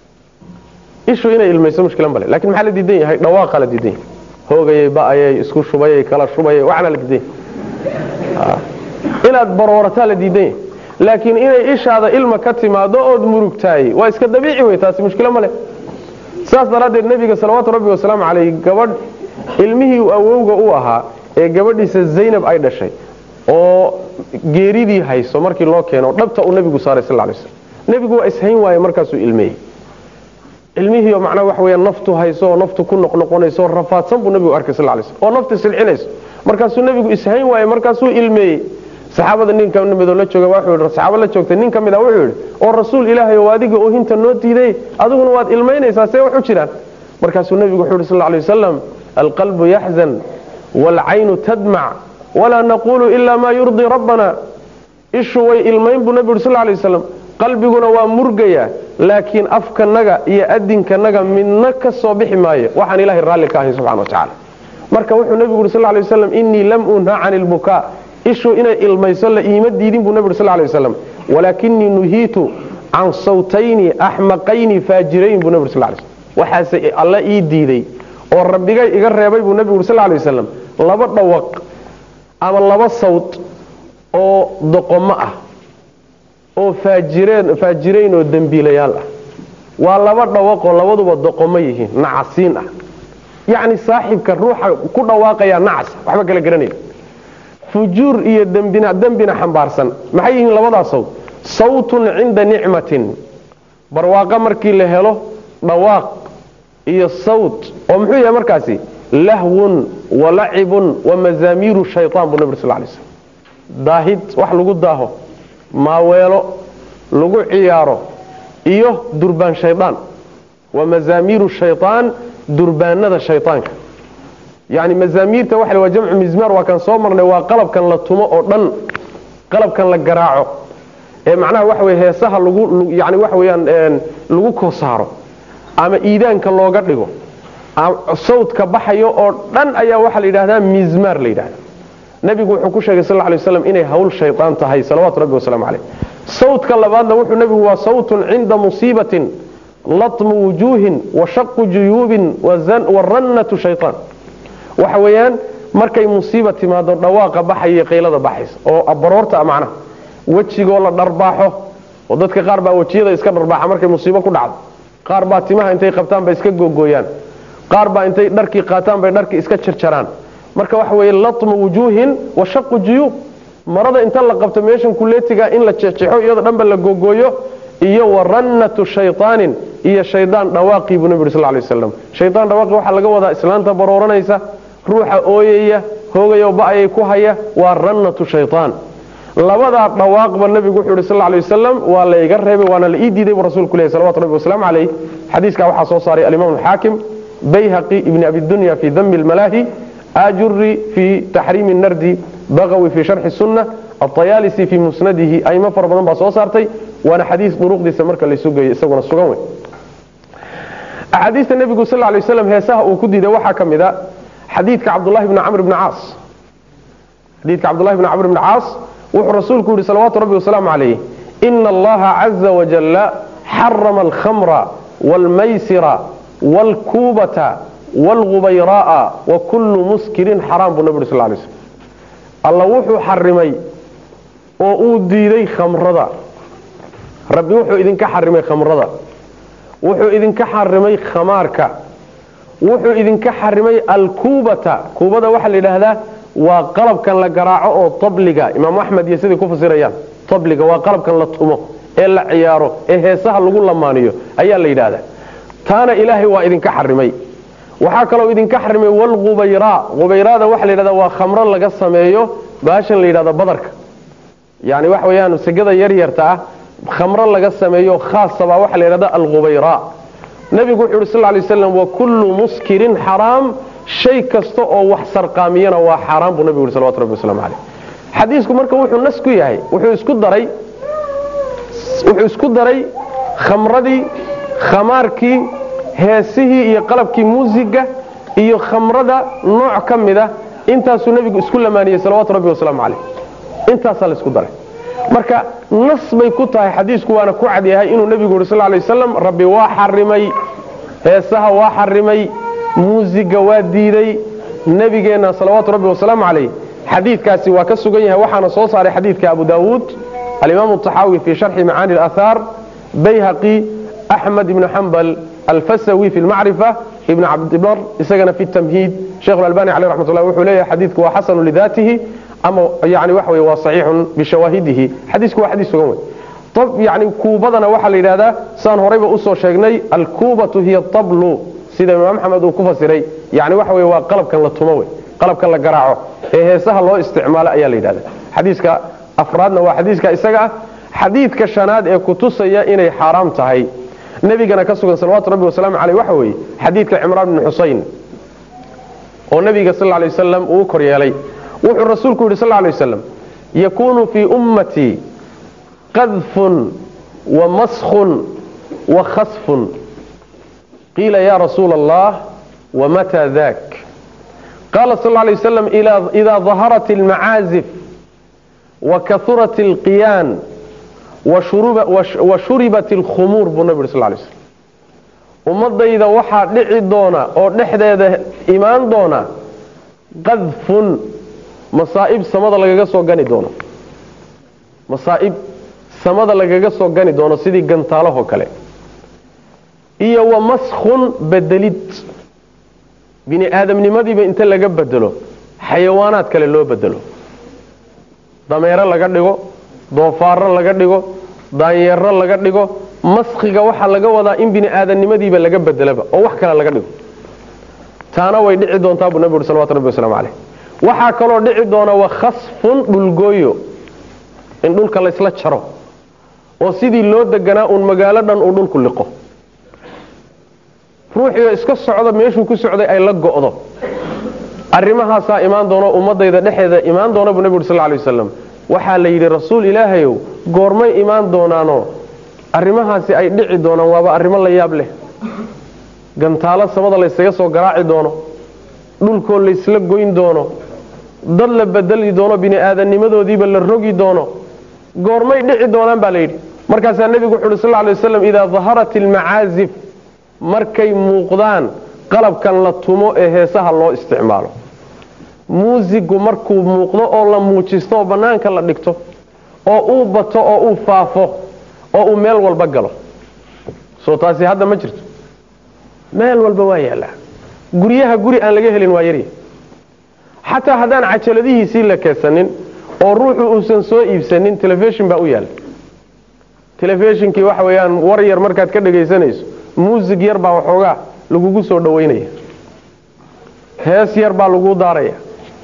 ishu inay ilmayso mushkila male lakin maxaa la diidan yahay dhawaaqa la diidan yahay hoogayay ba'ayay isku shubayay kala shubayay waxna la diidan yahay inaad baroorataa la diidan yahay laakiin inay ishaada ilma ka timaado ood murugtaayey waa iska dabiici wey taasi mushkilo male saas daraaddeed nebiga salawaatu rabbi wasalaamu calayh gabadh ilmihii awowga u ahaa ee gabadhiisa zaynab ay dhashay oo geeridii hayso markii loo keeno dhabta uu nebigu saaray sal lay slam nebigu waa ishayn waaye markaasuu ilmeeyey ilmihiio macnaa waxa weya naftu hayso oo naftu ku noqnoqonayso oo rafaadsan buu nebigu arkay sal lay slam oo naftu silcinayso markaasuu nebigu ishayn waaye markaasuu ilmeeyey saxaabada nin ka midoo la jooga wuxuu yidhi saxaabo la joogtay nin ka mid a wuxuu yidhi oo rasuul ilaahay oo adiga oohinta noo diiday adiguna waad ilmaynaysaa see wax u jiraan markaasuu nebigu wuxuu yidhi sal lla alay wasalam alqalbu yaxzan waalcaynu tadmac walaa naqulu ila maa yurdii rabbana ishu way ilmayn buu nebigu yidhi sal lla alay wasalam qalbiguna waa murgaya laakiin afkanaga iyo adinkanaga midna ka soo bixi maayo waxaan ilahay raalli ka ahayn subxana wa tacala marka wuxuu nebigu yidhi sal lla alay wasalam inii lam unha cani lbukaa ishu inay ilmayso la iima diidin buu nabi uri sal lay waslam walaakinii nuhiitu can sawtayni axmaqayni faajirayn buu nabi uri sal lay slm waxaase alla ii diiday oo rabbigay iga reebay buu nabigu uri sal lay wasalam laba dhawaq ama laba sawt oo doqomo ah oo faajireen faajirayn oo dembiilayaal ah waa laba dhawaqoo labaduba doqomo yihiin nacasiin ah yacni saaxibka ruuxa ku dhawaaqaya nacas waxba kala garanaya fujuur iyo dembina dembina xambaarsan maxay yihiin labadaas sawt sawtun cinda nicmatin barwaaqo markii la helo dhawaaq iyo sawt oo muxuu yahay markaasi lahwun walacibun wamazaamiiru shayaan buu nabig sal lay slm daahid wax lagu daaho maaweelo lagu ciyaaro iyo durbaan shaydaan wamazaamiiru shayaan durbaanada shaydaanka yani mazaamiirta waxa waa jamcu mizmaar waa kan soo marnay waa qalabkan la tumo oo dhan qalabkan la garaaco ee macnaha waxa wey heesaha lagu yani waxa weyaan lagu kosaaro ama iidaanka looga dhigo sawdka baxayo oo dhan ayaa waxaa la yidhahdaa mizmaar la yidhahda nebigu wuxuu ku sheegay sal lay waslam inay hawl shaydaan tahay salawatu rabbi wasalaamu caleyh sawdka labaadna wuxuu nebigu waa sawtun cinda musiibatin latmu wujuuhin washaqu juyuubin warannatu shayaan waxa weeyaan markay musiiba timaado dhawaaqa baxaya qaylada baxaysa oo baroorta macnaha wejigoo la dharbaaxo oo dadka qaar baa wejiyada iska dharbaaxa markay musiibo ku dhacdo qaar baa timaha intay qabtaan bay iska googooyaan qaar baa intay dharkii qaataan bay dharkii iska jarjaraan marka waxa weeye latmu wujuuhin wa shaqu juyuub marada inta la qabto meeshan kuleetiga in la jexjexo iyadoo dhanba la googooyo iyo warannatu shayaanin iyo shaydaan dhawaaqii buu nabi uri sal lay waslam shaydaan dhawaaqi waxaa laga wadaa islaanta barooranaysa ruuxa ooyaya hoogayoo ba-ayay ku haya waa rannatu shayaan labadaa dhawaaqba nabigu wuxuu yhi sal lay wasalam waa la iga reebay waana la ii diiday buu rasuulku lehy salawatu rabbi wasalaamu calayh xadiiskaa waxaa soo saaray alimaam alxaakim bayhaqi ibni abidunya fi dami lmalaahi ajuri fi taxriimi nardi bagawi fi sharxi sunna aطayaalisi fi musnadihi aimo fara badan baa soo saartay waana xadiis duruqdiisa marka laysu geeyo isaguna sugan wey axaadiista nebigu sal lay waslam heesaha uu ku diiday waxaa ka mid a xadiidka cabdulahi bni camr bni caas xadiidka cabdullahi bni camr bni caas wuxuu rasuulku yihi salawaatu rabbi wasalaamu calayh ina allaha caza wajalla xarama alkhamra wاlmaysira wاlkuubata wاlgubayra'a wa kullu muskirin xaraam buu nabi uri sal lay slm alla wuxuu xarimay oo uu diiday khamrada rabbi wuxuu idinka xarimay khamrada wuxuu idinka xarimay khamaarka wuxuu idinka xarimay alkuubata kuubada waxaa la yidhaahdaa waa qalabkan la garaaco oo tabliga imaamu axmed iyo siday ku fasirayaan tabliga waa qalabkan la tumo ee la ciyaaro ee heesaha lagu lamaaniyo ayaa la yidhaahdaa taana ilaahay waa idinka xarimay waxaa kaloo idinka xarimay walgubayra gubayrada waxa la yidhahda waa khamro laga sameeyo baashan la yidhahdo badarka yani waxa weyaan segada yaryarta ah khamro laga sameeyo khaasabaa waxaa la yidhahda algubayra nebigu wuxuu yhi sal lay waslam wa kullu muskirin xaraam shay kasta oo wax sarqaamiyana waa xaaraan buu nebigu yhi salawatu rabbi waslamu caleyh xadiisku marka wuxuu nas ku yahay wuxuu isku daray wuxuu isku daray khamradii khamaarkii heesihii iyo qalabkii muusiga iyo khamrada nooc ka mida intaasuu nebigu isku lamaaniyey salawaatu rabbi wasalaamu caleyh intaasaa laisku daray marka nas bay ku tahay xadiisku waana ku cadyahay inuu nebigu yuri sal lay wasalam rabbi waa xarimay heesaha waa xarimay muusiga waa diiday nebigeenna salawaatu rabbi wasalaamu calayh xadiidkaasi waa ka sugan yahay waxaana soo saaray xadiidka abu daawuud alimaam taxaawi fi sharxi macaani اlahaar bayhaqi axmed ibnu xambal alfasawi fi lmacrifa ibn cabdibar isagana fi tamhiid sheikh albani aleh ramat lah wuxuu leeyahay xadiidku waa xasanu lidaatihi ama yani waxa wey waa saxiixun bishawaahidihi xadiisku waa xadiis sugan wey yani kuubadana waxaa la yidhahdaa saan horayba usoo sheegnay alkuubatu hiya tablu sida imaam axmed uu ku fasiray yani waxa wey waa qalabkan la tumo wey qalabkan la garaaco ee heesaha loo isticmaalo ayaa la yidhahda xadiiska afraadna waa xadiiska isaga ah xadiidka shanaad ee kutusaya inay xaaraam tahay nebigana ka sugan salawatu rabbi wasalaamu caleyh waxa weeye xadiidka cimraan bni xusayn oo nebiga sal lay wasalam uu kor yeelay wuxuu rasuulku yidhi sal lay wasalam yakuunu fii ummatii qadfun wa maskhun wa khasfun qiila ya rasuula allah wamataa dak qaala sal lay waslam idaa daharat almacaazif wa kaurat alqiyaan wa shuribat alkhumuur buu nabi yuri sal lay slm ummadayda waxaa dhici doona oo dhexdeeda imaan doona qadfun masaa'ib samada lagaga soo gani doono masaa'ib samada lagaga soo gani doono sidii gantaalahoo kale iyo wa maskhun bedelid bini aadamnimadiiba inta laga bedelo xayawaanaad kale loo bedelo dameero laga dhigo doofaaro laga dhigo daanyeero laga dhigo maskhiga waxaa laga wadaa in bini aadamnimadiiba laga bedelaba oo wax kale laga dhigo taana way dhici doontaa buu nabi uri salawatu rabbi waslamu caleyh waxaa kaloo dhici doona wa khasfun dhulgooyo in dhulka laysla jaro oo sidii loo deganaa uun magaalo dhan uu dhulku liqo ruuxiioo iska socda meeshuu ku socday ay la go'do arrimahaasaa imaan doono ummadayda dhexeeda imaan doona buu nabi uri sal lay wasalam waxaa la yidhi rasuul ilaahayow goormay imaan doonaanoo arrimahaasi ay dhici doonaan waaba arrimo la yaab leh gantaalo samada laysaga soo garaaci doono dhulkoo laysla goyn doono dad la bedeli doono bini aadamnimadoodiiba la rogi doono goormay dhici doonaan baa layidhi markaasaa nebigu wuxu uhi sal lay waslam idaa daharat almacaazif markay muuqdaan qalabkan la tumo ee heesaha loo isticmaalo muusigu markuu muuqdo oo la muujisto oo bannaanka la dhigto oo uu bato oo uu faafo oo uu meel walba galo soo taasi hadda ma jirto meel walba waa yaallaa guryaha guri aan laga helin waa yarya xataa haddaan cajaladihiisii la keedsanin oo ruuxu uusan soo iibsanin telefishin baa u yaalla telefishinkii waxa weeyaan war yar markaad ka dhagaysanayso muusig yar baa waxoogaa lagugu soo dhowaynaya hees yar baa laguu daaraya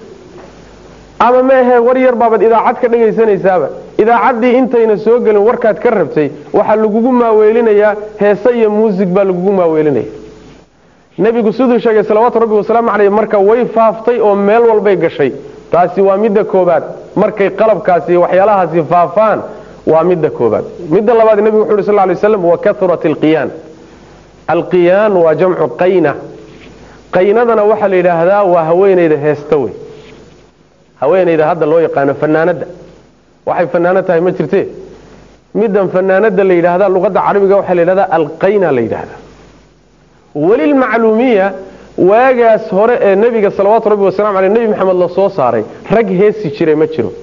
ama meehe war yar baabad idaacad ka dhagaysanaysaaba idaacaddii intayna soo gelin warkaad ka rabtay waxaa lagugu maaweelinayaa heese iyo muusig baa lagugu maaweelinaya nebigu siduu sheegay salawaatu rabbi wasalaamu caleyh marka way faaftay oo meel walbay gashay taasi waa midda koobaad markay qalabkaasi waxyaalahaasi faafaan waa midda koobaad midda labaad nebigu wuxu uhi sal lay waslam wa kaurat alqiyaan alqiyaan waa jamcu qayna qaynadana waxaa la yidhaahdaa waa haweenayda heesta wey haweenayda hadda loo yaqaano fanaanadda waxay fanaanad tahay ma jirte middan fanaanada la yidhaahda luqadda carabiga waxaa la yidhahdaa alqayna la yidhaahdaa welilmacluumiya waagaas hore ee nebiga salawaatu rabbi wasalamu aleyh nebi maxamed la soo saaray rag heesi jiray ma jiro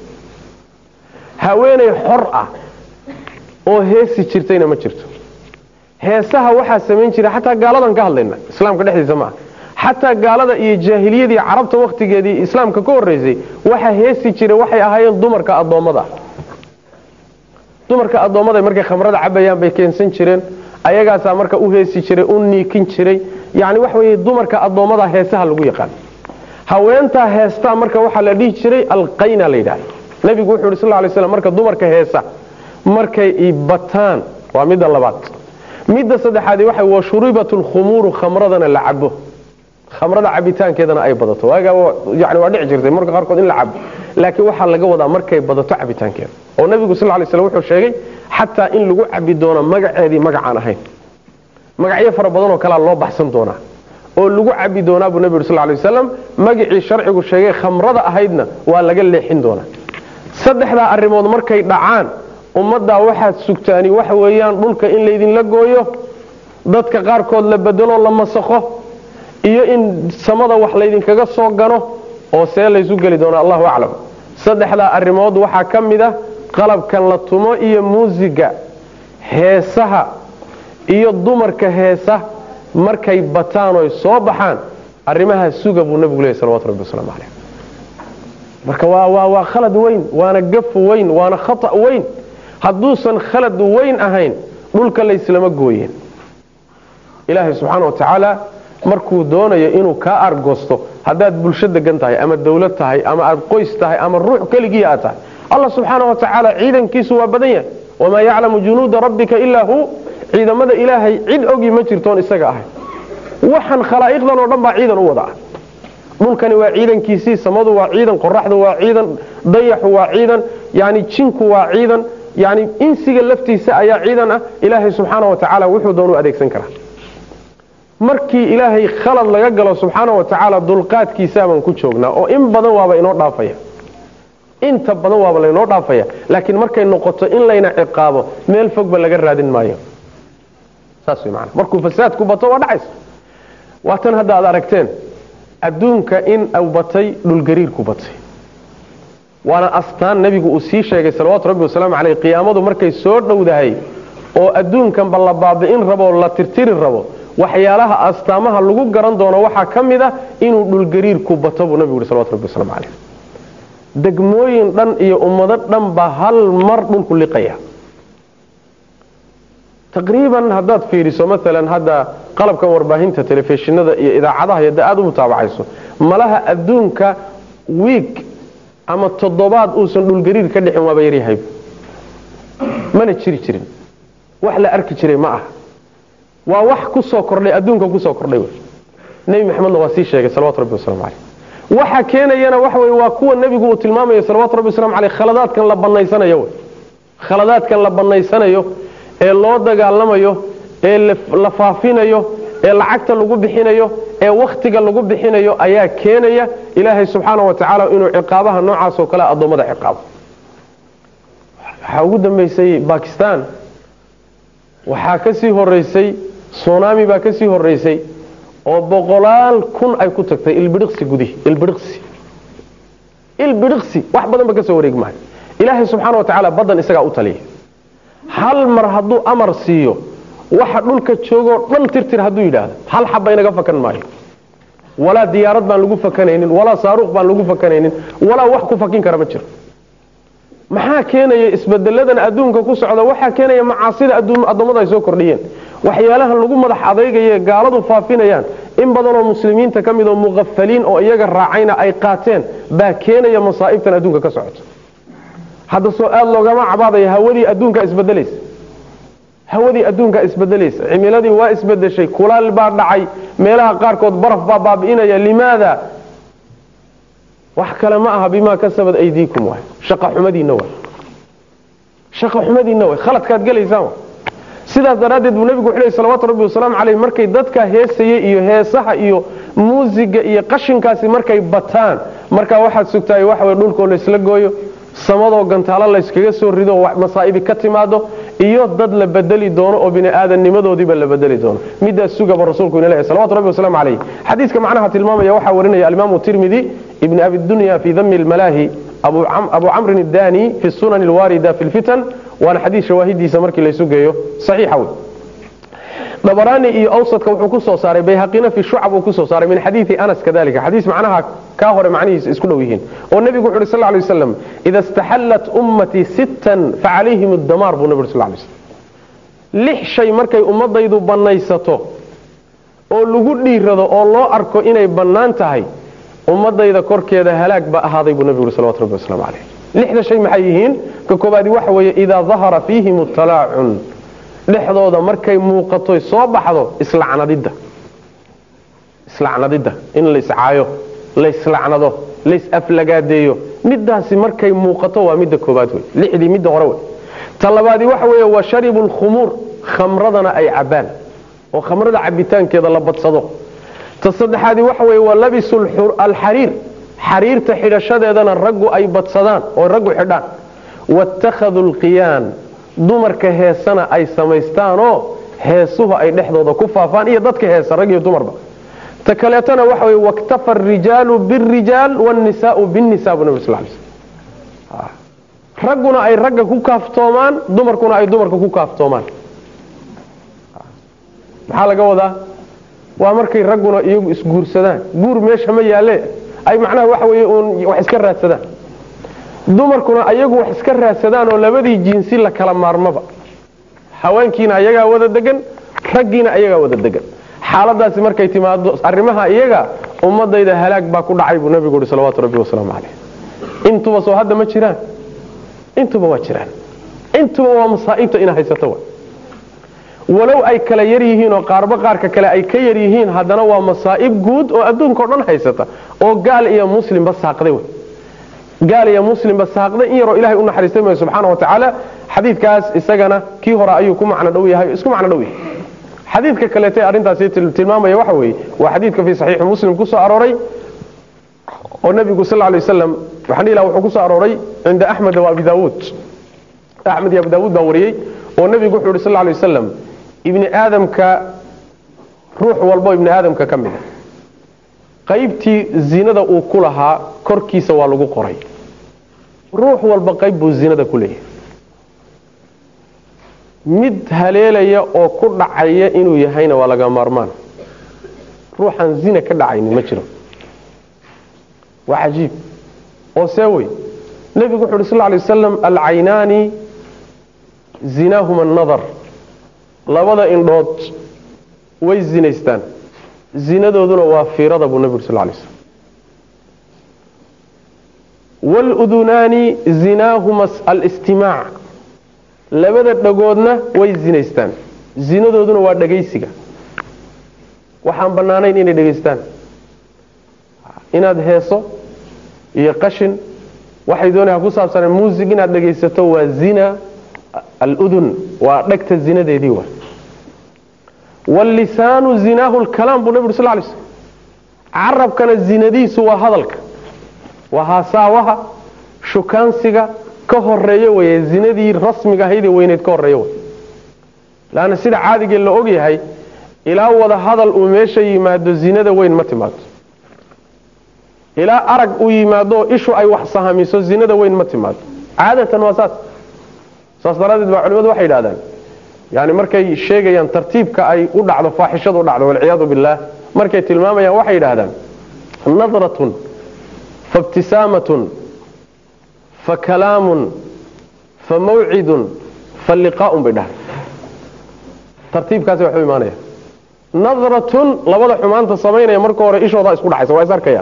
haweenay xor ah oo heesi jirtayna ma jirto heesaha waxaa samayn jira xataa gaaladan ka hadlayna islaamka dhexdiisa maaha xataa gaalada iyo jaahiliyadii carabta wakhtigeedii islaamka ka horeysay waxa heesi jira waxay ahaayeen dumarka addoommada dumarka addoommada markay khamrada cabayaan bay keensan jireen ayagaasaa marka u heesi jiray u niikin jiray yani waxa weye dumarka addoommada heesaha lagu yaqaan haweentaa heestaa marka waxaa la dhihi jiray alqayna la yidhahda nebigu wuxu yhi sal lay slam marka dumarka heesa markay bataan waa midda labaad midda saddexaadi waxa wa shuribat lkhumuuru khamradana la cabo khamrada cabitaankeedana ay badato waagaa yani waa dhici jirtay marka qaarkood in la cabo laakiin waxaa laga wadaa markay badato cabitaankeeda oo nebigu sal lay slam wuxuu sheegay xataa in lagu cabi doono magaceedii magacaan ahayn magacyo fara badan oo kalea loo baxsan doonaa oo lagu cabi doonaa buu nebi yuri sal lay wasalam magacii sharcigu sheegay khamrada ahaydna waa laga leexin doonaa saddexdaa arrimood markay dhacaan ummaddaa waxaad sugtaani waxa weeyaan dhulka in laydinla gooyo dadka qaarkood la bedelo la masakho iyo in samada wax laydinkaga soo gano oo see laysu geli doono allahu aclam saddexdaa arrimood waxaa ka mid ah qalabkan la tumo iyo muusiga heesaha iyo dumarka heesa markay bataan oy soo baxaan arrimaha suga buu nebigu leeyay salawatu rabbi wasalaamu caleyh marka waa waa waa khalad weyn waana gaf weyn waana khata weyn hadduusan khalad weyn ahayn dhulka layslama gooyeen ilaahay subxaana wa tacaala markuu doonayo inuu kaa argosto haddaad bulsho degan tahay ama dawlad tahay ama aad qoys tahay ama ruux keligii aad tahay allah subxaana wa tacaala ciidankiisu waa badan yahay wamaa yaclamu junuuda rabbika ilaa hu ciidamada ilaahay cid ogi ma jirtoon isaga ahay waxaan khalaa'iqdan oo dhan baa ciidan u wada ah dhulkani waa ciidankiisii samadu waa ciidan qoraxdu waa ciidan dayaxu waa ciidan yani jinku waa ciidan yani insiga laftiisa ayaa ciidan ah ilaahay subxaana wa tacaala wuxuu doonu adeegsan karaa markii ilaahay khalad laga galo subxaana wa tacaala dulqaadkiisaabaan ku joognaa oo in badan waaba inoo dhaafaya inta badan waaba laynoo dhaafaya laakiin markay noqoto in layna ciqaabo meel fogba laga raadin maayo saas way maana markuu fasaadku bato waa dhacaysa waa tan hadda aad aragteen adduunka in uu batay dhulgariirku batay waana astaan nebigu uu sii sheegay salawaatu rabbi wasalaamu caleyh qiyaamadu markay soo dhowdahay oo adduunkanba la baabi'in rabo la tirtiri rabo waxyaalaha astaamaha lagu garan doono waxaa ka mid a inuu dhulgariirku bato buu nebigu yihi salawatu rabbi wasalaamu caleyh degmooyin dhan iyo ummado dhan baa hal mar dhulku liqaya taqriiban haddaad fiiriso maalan hadda qalabkan warbaahinta telefishinada iyo idaacadaha yada aada u mutaabacayso malaha adduunka wiig ama toddobaad uusan dhulgariir ka dhixin waaba yaryahay mana jiri jirin wax la arki jiray ma aha waa wax ku soo kordhay adduunka kusoo kordhay nebi maxamedna waa sii sheegay salawatu rabbi waslamu caleyh waxa keenayana waxa wey waa kuwa nebigu uu tilmaamayo salawatu rabbi waslamu caleyh khaladaadkan la banaysanayo wey khaladaadkan la banaysanayo ee loo dagaalamayo ee la faafinayo ee lacagta lagu bixinayo ee wakhtiga lagu bixinayo ayaa keenaya ilaahay subxaana wa tacaala inuu ciqaabaha noocaas oo kale addoommada ciqaabo waxaa ugu dambeysay bakistan waxaa ka sii horeysay sunami baa ka sii horeysay oo boqolaal kun ay ku tagtay ilbidhiqsi gudihi ilbidhiqsi ilbidhiqsi wax badan ba ka soo wareegi maayo ilaahay subxaana wa tacaala baddan isagaa u taliya hal mar hadduu amar siiyo waxa dhulka joogoo dhan tirtir hadduu yidhaahdo hal xaba inaga fakan maayo walaa diyaarad baan lagu fakanaynin walaa saaruuq baan lagu fakanaynin walaa wax ku fakin kara ma jiro maxaa keenaya isbedeladan adduunka ku socda waxaa keenaya macaasida addoommada ay soo kordhiyeen waxyaalaha lagu madax adaygaye gaaladu faafinayaan in badanoo muslimiinta ka mid oo muqafaliin oo iyaga raacayna ay qaateen baa keenaya masaa'ibtan adduunka ka socota hadda soo aada loogama cabaadaya hawadii adduunka isbedelaysa hawadii adduunka isbedelaysa cimiladii waa isbedeshay kulaal baa dhacay meelaha qaarkood baraf baa baabi'inaya limaada wax kale ma aha bimaa kasabad aydiikum waay shaqa xumadiinna waay shaqa xumadiinna waay khaladkaad gelaysaan waay sidaas daraaddeed buu nebigu wuxuu lehy salawatu rabbi wasalaamu caleyh markay dadka heesaya iyo heesaha iyo muusiga iyo qashinkaasi markay bataan markaa waxaad sugtahay waxa way dhulkoo laysla gooyo samadoo gantaalo layskaga soo rido masaa'ibi ka timaado iyo dad la bedeli doono oo bini aadamnimadoodiiba la bedeli doono midaas sugaba rasuulku ina leeyahay salawatu rabbi wasalaamu calayh xadiiska macnaha tilmaamaya waxaa warinaya alimaamu tirmidi ibni abi dunya fi dami lmalaahi abu camrin اdani fi sunan اlwaarida fi lfitan waana xadiis shawaahidiisa markii laysu geeyo saxiixa wey dabaraani iyo awsadka wuxuu ku soo saaray bayhaqina fi shucab uu kusoo saaray min xadiidi anas kadalika xadiis macnaha kaa hore macnihiisa isku dhow yihiin oo nebigu wuxu uhi sal lay waslam ida istaxallat ummatii sittan facalayhim addamaar buu nebi uri sal lay slam lix shay markay ummadaydu bannaysato oo lagu dhiirado oo loo arko inay bannaan tahay ummadayda korkeeda halaag ba ahaaday buu nebigu uri salawatu rabbi waslamu caleyh lixda shay maxay yihiin ka koobaadi waxa weeye idaa dahara fiihim talaacun dhexdooda markay muuqatoy soo baxdo islacnadidda islacnadidda in layscaayo layslacnado laysaflagaadeeyo midaasi markay muuqato waa midda koobaad wey lixdii midda hore wey ta labaadi waxa weeye wa sharibu lkhumuur khamradana ay cabaan oo khamrada cabitaankeeda la badsado ta saddexaadi waxa weeye wa labisu alxariir xariirta xidhashadeedana raggu ay badsadaan oo raggu xidhaan waittakhaduu lqiyaan dumarka heesana ay samaystaanoo heesuhu ay dhexdooda ku faafaan iyo dadka heesa rag iyo dumarba ta kaleetana waxa wey waktafa arijaalu birijaal wاnisaau binnisa bu nabig sl lay slm ragguna ay ragga ku kaaftoomaan dumarkuna ay dumarka ku kaaftoomaan maxaa laga wadaa waa markay ragguna iyagu isguursadaan guur meesha ma yaale ay macnaha waxa wey uun wax iska raadsadaan dumarkuna ayagu wax iska raadsadaan oo labadii jinsi la kala maarmaba haweenkiina ayagaa wada degan raggiina ayagaa wada degan xaaladaasi markay timaado arrimaha iyaga ummadayda halaag baa ku dhacay buu nabigu uhi salawatu rabbi wasalaamu caleyh intuba soo hadda ma jiraan intuba waa jiraan intuba waa masaa'ibta ina haysato walow ay kala yar yihiin oo qaarba qaarka kale ay ka yar yihiin haddana waa masaa'ib guud oo adduunka o dhan haysata oo gaal iyo muslimba saaqday wey gaal iyo muslimba saaqday in yaroo ilahay u naxariistay maayo subxaana wa tacaala xadiidkaas isagana kii hore ayuu ku macno dhow yahay isku macno dhow yahay xadiidka kaleete arrintaasi tilmaamaya waxa weeye waa xadiidka fii saxiixi muslim ku soo arooray oo nebigu sal lay wasalam waxaan dhihi laha wuxuu ku soo arooray cinda axmed wa abi daawuud axmed iyo abu daawuud baa wariyey oo nebigu wuxuu yhi sal lla alay wasalam ibni aadamka ruux walbo ibni aadamka ka mida qaybtii zinada uu ku lahaa korkiisa waa lagu qoray ruux walba qayb buu zinada ku leeyahay mid haleelaya oo ku dhacaya inuu yahayna waa laga maarmaan ruuxaan zina ka dhacaynin ma jiro waa cajiib oo see wey nebigu wuxu uhi sal ly wasalam alcaynaani zinaahuma annadar labada indhood way zinaystaan zinadooduna waa fiirada buu nebigu uri sal lay slam waludunaani zinaahuma alistimaac labada dhagoodna way zinaystaan zinadooduna waa dhagaysiga waxaan bannaanayn inay dhegaystaan inaad heeso iyo qashin waxay doonaya ku saabsaneen muusig inaad dhegaysato waa zina aludun waa dhegta zinadeedii waa wاllisaanu zinaahu lkalaam buu nabig uri sl lay slm carabkana zinadiisu waa hadalka waa haasaawaha shukaansiga ka horeeyo weye zinadii rasmiga ahaydee weyneyd ka horeeyo wey lanna sida caadigee la og yahay ilaa wada hadal uu meesha yimaado zinada weyn ma timaado ilaa arag uu yimaado ishu ay wax sahamiso zinada weyn ma timaado caadatan waa saas saas daraaddeed baa culimadu waxay yidhahdaan yani markay sheegayaan tartiibka ay u dhacdo faaxishadu u dhacdo walciyaadu billaah markay tilmaamayaan waxay yidhaahdaan nadratun faibtisaamatun fakalaamun famawcidun faliqaaun bay dhahay tartiibkaasi waxu imaanaya nadratun labada xumaanta samaynaya marka hore ishoodaa isku dhacaysa waa is arkayaan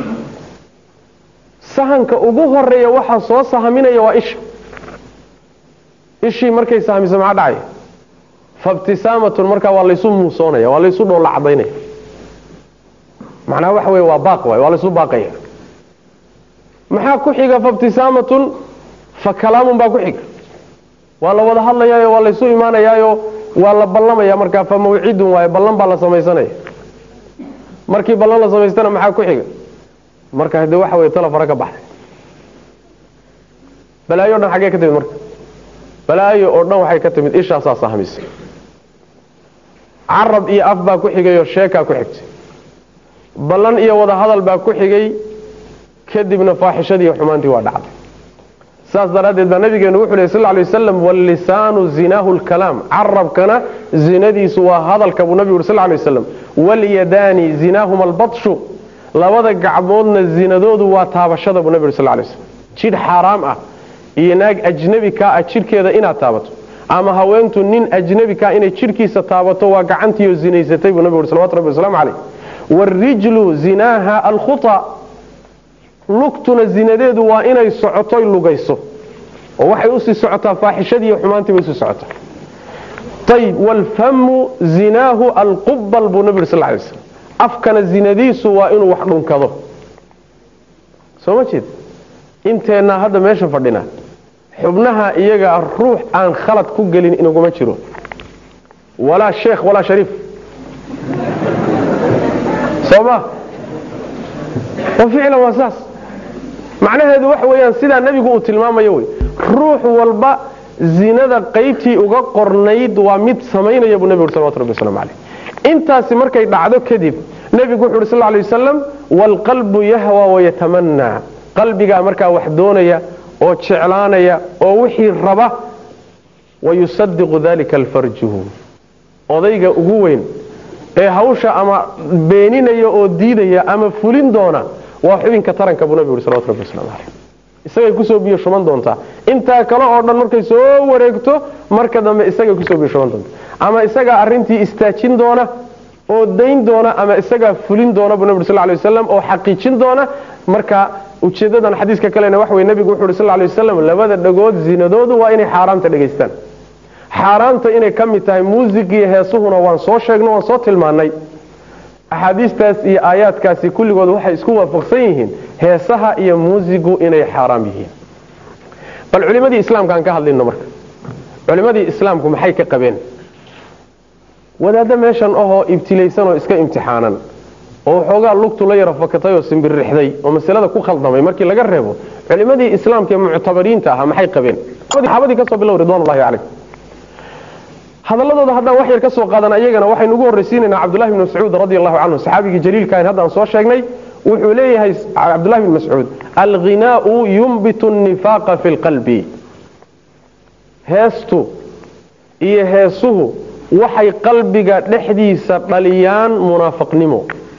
sahanka ugu horeeya waxaa soo sahaminaya waa isha ishii markay sahamiso maxaa dhacaya faibtisaamatun markaa waa laysu muusoonaya waa laysu dhoolla cadaynaya macnaha waxa wey waa baaq waay waa laysu baaqaya maxaa ku xiga faibtisaamatun fa kalaamun baa ku xiga waa la wada hadlayaayo waa laysu imaanayaayo waa la ballamaya markaa fa mawcidun waaye ballan baa la samaysanaya markii ballan la samaystana maxaa ku xiga marka hade waxa wey tala fara ka baxday balaayo o dhan xaggee ka timid marka balaayo oo dhan waxay ka timid ishaasaa sahmisay carab iyo af baa ku xigayoo sheekaa ku xigtay ballan iyo wada hadal baa ku xigay kadibna faaxishadii iyo xumaantii waa dhacday saas daraaddeed baa nabigeenu wuxu ley sal ly wasalam wallisaanu zinaahu lkalaam carabkana zinadiisu waa hadalka buu nabigu uri sal lay wasalam walyadaani zinaahuma albatshu labada gacmoodna zinadoodu waa taabashada buu nabi uri sal lay waslam jidh xaaraam ah iyo naag ajnebi kaa ah jidhkeeda inaad taabato ama haweentu nin ajnebi kaa inay jidhkiisa taabato waa gacantiiyo zinaysatay buu nabigu uri salawatu rabbi waslamu caleyh wاrijlu zinaaha alkhuطa lugtuna zinadeedu waa inay socotoy lugayso oo waxay usii socotaa faaxishadii iyo xumaantii bay usii socotaa ayb wاlfamu zinaahu alqubal buu nabi uri sal lay slam afkana zinadiisu waa inuu wax dhunkado soo ma jeed inteennaa hadda meesha fadhina xubnaha iyaga ruux aan khalad ku gelin inaguma jiro walaa sheekh walaa shariif soma oo ficlan waa saas macnaheedu waxa weeyaan sidaa nebigu uu tilmaamayo wey ruux walba zinada qaybtii uga qornayd waa mid samaynaya buu nebigu uri salawatu rabbi waslamu caleyh intaasi markay dhacdo kadib nebigu wuxu uhi sal lay wasalam waalqalbu yahwa wayatamanaa qalbigaa markaa wax doonaya oo jeclaanaya oo wixii raba wayusadiqu dalika alfarjuhu odayga ugu weyn ee hawsha ama beeninaya oo diidaya ama fulin doona waa xubinka taranka buu nabigu uri salawatu rabbi waslamu caleyh isagay kusoo biyo shuban doontaa intaa kale oo dhan markay soo wareegto marka dambe isagay kusoo biyo shuban doontaa ama isagaa arintii istaajin doona oo dayn doona ama isagaa fulin doona buu nabig sal lay wasalam oo xaqiijin doona marka ujeedadan xadiiska kalena waxa wey nebigu wuxu uhi sal lay wasalam labada dhagood zinadoodu waa inay xaaraamta dhegaystaan xaaraamta inay ka mid tahay muusigiiyo heesuhuna waan soo sheegno waan soo tilmaanay axaadiistaas iyo aayaadkaasi kulligood waxay isku waafaqsan yihiin heesaha iyo muusigu inay xaaraam yihiin bal culimadii islaamka aan ka hadlayno marka culimadii islaamku maxay ka qabeen wadaaddo meeshan ahoo ibtilaysan oo iska imtixaanan oo waxoogaa lugtu la yara fakatay oo simbirixday oo masalada ku khaldamay markii laga reebo culimadii islaamka ee muctabariinta ahaa maxay qabeen saxaabadii kasoo bilow ridwanullahi calayh hadaladooda haddaan wax yar ka soo qaadan ayagana waxaynu ugu horraysiinaynaa cabdullahi bn mascuud radi allahu canhu saxaabigii jaliilka ayn haddaan soo sheegnay wuxuu leeyahay cabdullahi bn mascuud alghinaau yumbitu nifaaqa fi lqalbi heestu iyo heesuhu waxay qalbiga dhexdiisa dhaliyaan munaafiqnimo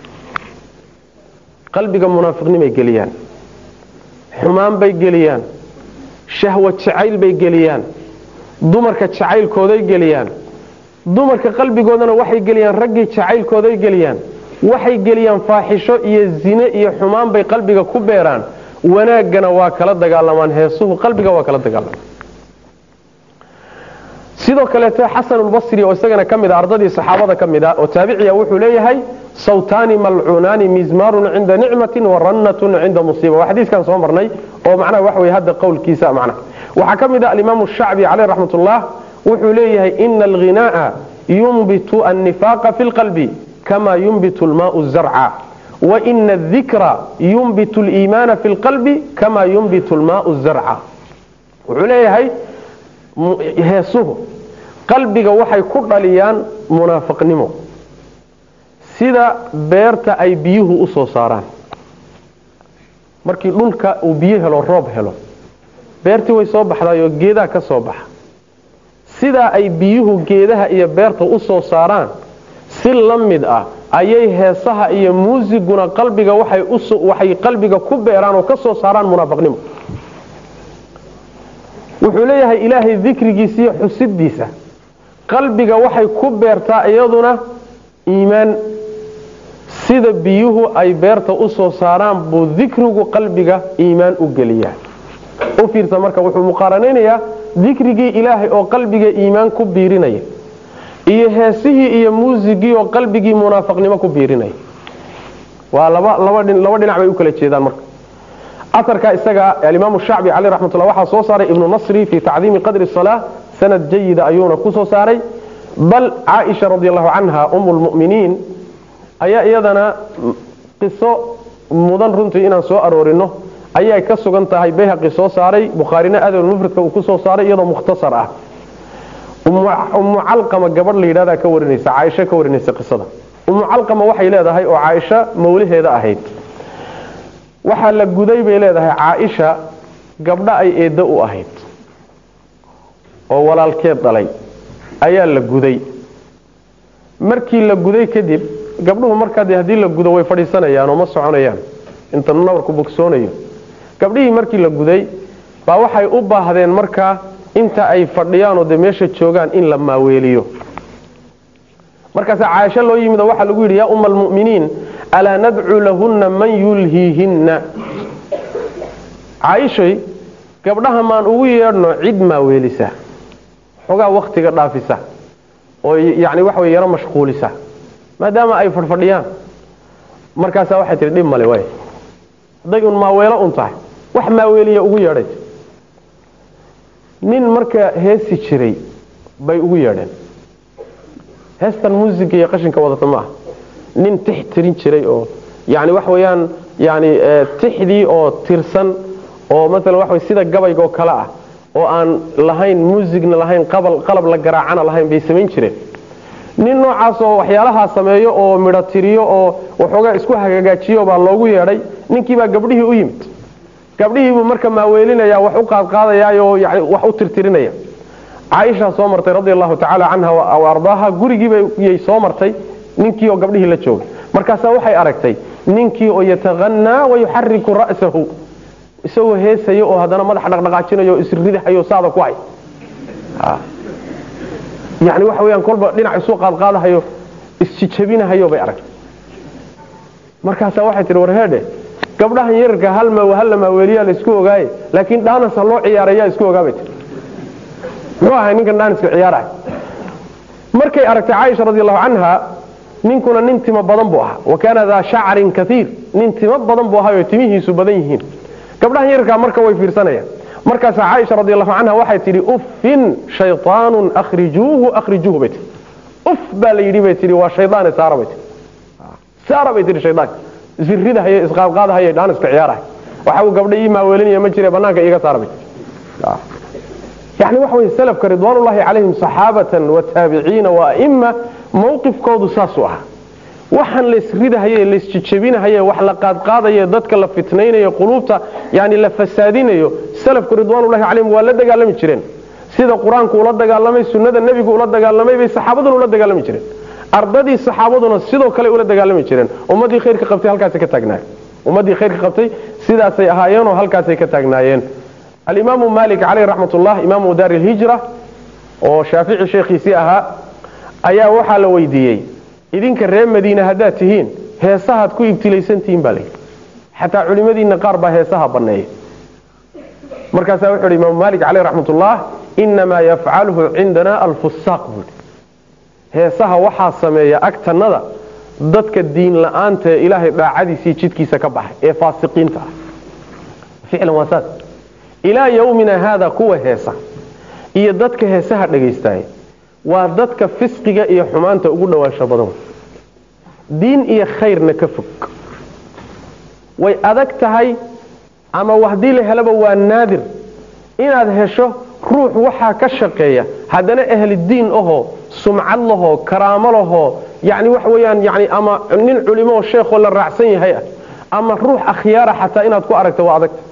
qalbiga munaafiqnimay geliyaan xumaan bay geliyaan shahwa jacayl bay geliyaan dumarka jacaylkooday geliyaan dumarka qalbigoodana waxay geliyaan raggii jacaylkooday geliyaan waxay geliyaan faaxisho iyo zine iyo xumaan bay qalbiga ku beeraan wanaaggana waa kala dagaalamaan heesuhu qalbiga waa kala dagaalamaan sidoo kaleete xasanulbasri oo isagana ka mid a ardadii saxaabada ka mid a oo taabiciya wuxuu leeyahay sawtaani malcuunaani mizmaarun cinda nicmatin wa rannatun cinda musiiba waa xadiiskan soo marnay oo macnaha wax wey hadda qowlkiisa macnaha waxaa ka mid a alimaamu shacbi caleyh raxmat ullah wuxuu leeyahay ina alghinaaa yumbitu annifaaqa fi lqalbi kama yumbitu lmaau zarca waina adikra yumbitu liimaana fi lqalbi kama yumbitu lmaau zarca wuxuu leeyahay heesuhu qalbiga waxay ku dhaliyaan munaafiqnimo sida beerta ay biyuhu u soo saaraan markii dhulka uu biyo helo roob helo beertii way soo baxdaayoo geedaha ka soo baxa sidaa ay biyuhu geedaha iyo beerta u soo saaraan si la mid ah ayay heesaha iyo muusiguna qalbiga waxay qalbiga ku beeraan oo ka soo saaraan munaafiqnimo wuxuu leeyahay ilaahay dikrigiisa iyo xusidiisa qalbiga waxay ku beertaa iyaduna iimaan sida biyuhu ay beerta u soo saaraan buu dikrigu qalbiga iimaan u geliyaa u fiirsa marka wuxuu muqaaranaynayaa dikrigii ilaahay oo qalbiga iimaan ku biirinaya iyo heesihii iyo muusigii oo qalbigii munaafiqnimo ku biirinaya waa laba laba dhinac bay u kala jeedaan marka aarka isaga alimaamu shacbi caleyh raxmatullah waxaa soo saaray ibnu nasri fii tacdiimi qadri salaa sanad jayida ayuuna ku soo saaray bal caaisha radi allahu canha umu lmuminiin ayaa iyadana qiso mudan runtii inaan soo aroorino ayay ka sugan tahay bayhaqi soo saaray bukhaarina adab mufradka uu ku soo saaray iyadoo mukhtasar ah ummu calqama gabadh la yidhahdaa ka warinaysa caaisha ka warinaysa qisada ummu calqama waxay leedahay oo caaisha mawlaheeda ahayd waxaa la guday bay leedahay caaisha gabdho ay eeddo u ahayd oo walaalkeed dhalay ayaa la guday markii la guday kadib gabdhuhu markaa dee haddii la gudo way fadhiisanayaan oo ma soconayaan inta nabarku bogsoonayo gabdhihii markii la guday baa waxay u baahdeen markaa inta ay fadhiyaanoo dee meesha joogaan in la maaweeliyo markaasa caaisho loo yimid oo waxaa lagu yidhi yaa umma almu'miniin alaa nadcu lahunna man yulhiihinna caaishay gabdhaha maan ugu yeedhno cid maaweelisa xogaa wakhtiga dhaafisa oo yani waxa wey yaro mashquulisa maadaama ay fadhfadhiyaan markaasaa waxay tihi dhib male waay hadday un maaweelo un tahay wax maaweeliya ugu yeedhay nin marka heesi jiray bay ugu yeedheen heestan muusiga iyo qashinka wadata ma ah nin tix tirin jiray oo yani wax weeyaan yani tixdii oo tirsan oo maalan waxa wey sida gabayga oo kale ah oo aan lahayn muusigna lahayn qalab la garaacana lahayn bay samayn jireen nin noocaas oo waxyaalahaa sameeyo oo midho tiriyo oo waxoogaa isku hagagaajiyo baa loogu yeedhay ninkiibaa gabdhihii u yimid gabdhihiibuu marka maaweelinaya wax u qaadqaadayaoo yani wax u tirtirinaya caaishaa soo martay radi allahu tacaala canha wa ardaaha gurigiibayay soo martay ninkii oo gabdhihii la joogay markaasaa waxay aragtay ninkii oo yatahanaa wayuxariku ra'sahu isagoo heesayo oo haddana madax dhaqdhaqaajinayo isridahayo saada ku hay yani waxa weyaan kolba dhinac isu qaadqaadahayo isjijabinahayo bay aragtay markaasaa waxay tihi warheedhe gabdhahan yararka halma halla maaweeliyaa la isku ogaaye laakiin dhaanas ha loo ciyaarayaa isku ogaabay tii muxuu ahay ninkan dhaaniska ciyaarahay markay aragtay caaisha radi allahu canha ninkuna nin timo badan buu ahaa wa kaana daa shacrin kaiir nin timo badan buu ahaayoo timihiisu badan yihiin gabdhahan yararkaa marka way fiirsanayaan markaasaa caaisha radi allahu canha waxay tidhi uffin shayطaanun akhrijuuhu akhrijuuhu bay tii uf baa la yidhi bay tihi waa shaydaane saara bay tii saara bay tihi shaydaanka isridahaye isqaadqaadahaye dhaaniska ciyaarahay waxa uu gabdha ii maaweelinaya ma jire banaanka iiga saara bay yani waxa wey salafka ridwaanullahi calayhim saxaabatan wa taabiciina wa a'ima mawqifkoodu saasuu ahaa waxaan laysridahaye laysjejebinahaye wax la qaadqaadaye dadka la fitnaynayo quluubta yani la fasaadinayo salafku ridwaanullahi calayhim waa la dagaalami jireen sida qur-aanku ula dagaalamay sunnada nebigu ula dagaalamay bay saxaabaduna ula dagaalami jireen ardadii saxaabaduna sidoo kale ula dagaalami jireen ummadii khayrka qabtay halkaasay ka taagnaayeen ummadii khayrka qabtay sidaasay ahaayeenoo halkaasay ka taagnaayeen alimaamu malik caleyh raxmatullah imaamu daari lhijra oo shaafici sheekhiisii ahaa ayaa waxaa la weydiiyey idinka reer madiine haddaad tihiin heesahaad ku ibtilaysantihiin baa layidhi xataa culimadiinna qaar baa heesaha banneeya markaasaa wuxu uhi imaamu malik caleyh raxmatullah inamaa yafcaluhu cindana alfusaaq buui heesaha waxaa sameeya agtannada dadka diin la-aanta ee ilaahay dhaacadiisii jidkiisa ka baxay ee faasiqiinta ah ficlan waa saas ilaa yowmina haada kuwa heesa iyo dadka heesaha dhagaystaay waa dadka fisqiga iyo xumaanta ugu dhowaansho badan diin iyo khayrna ka fog way adag tahay ama haddii la helaba waa naadir inaad hesho ruux waxaa ka shaqeeya haddana ahlidiin ahoo sumcad lahoo karaamo lahoo yani waxa weyaan yani ama nin culimo oo sheekhoo la raacsan yahay ah ama ruux akhyaara xataa inaad ku aragto waa adagta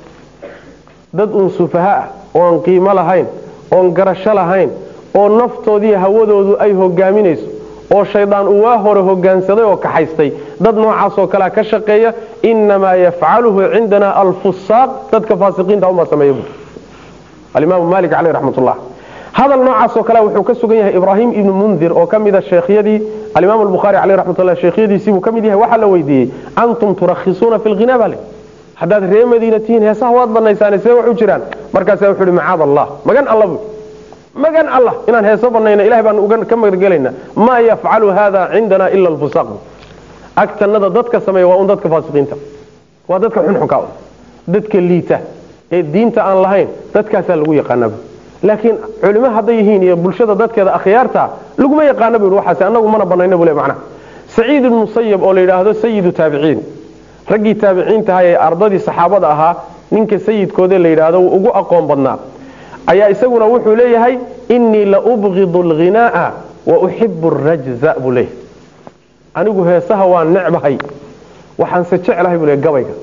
dad uun sufaha ah oon qiimo lahayn oon garasho lahayn oo naftoodii hawadoodu ay hogaaminayso oo shaydaan uu waa hore hogaansaday oo kaxaystay dad noocaasoo kalea ka shaqeeya inamaa yafcaluhu cindana alfusaaq dadka faasiqiinta unbaa sameeya bu alimaamu malik caleyh raxmatullah hadal noocaasoo kale wuxuu ka sugan yahay ibraahim ibnu mundir oo ka mida sheekhyadii alimaam albukhaari caleyh raxmatullah sheekhyadiisii buu ka mid yahay waxaa la weydiiyey antum turakhisuuna fi lghina bale haddaad ree madiina tihiin heesaha waad banaysaane see wax u jiraan markaasaa wuxuu ihi macaad allah magan alla bu magan allah inaan heeso banayna ilahay baan ka magangelayna maa yafcalu hada cindana ila alfusaaq agtanada dadka sameeya waa un dadka faasiqiinta waa dadka xunxunka dadka liita ee diinta aan lahayn dadkaasaa lagu yaqaanaba laakiin culimo hadday yihiin iyo bulshada dadkeeda akhyaarta laguma yaqaana bu waxaas annagu mana banayna bu le macnaha saciid ibnu musayab oo la yidhaahdo sayidu taabiciin raggii taabiciintaha ee ardadii saxaabada ahaa ninka sayidkoode la yidhaahdo wuu ugu aqoon badnaa ayaa isaguna wuxuu leeyahay inii la ubgidu alghinaaa wa uxibu arajza buu leeyahay anigu heesaha waan necbahay waxaanse jeclahay buu le gabayga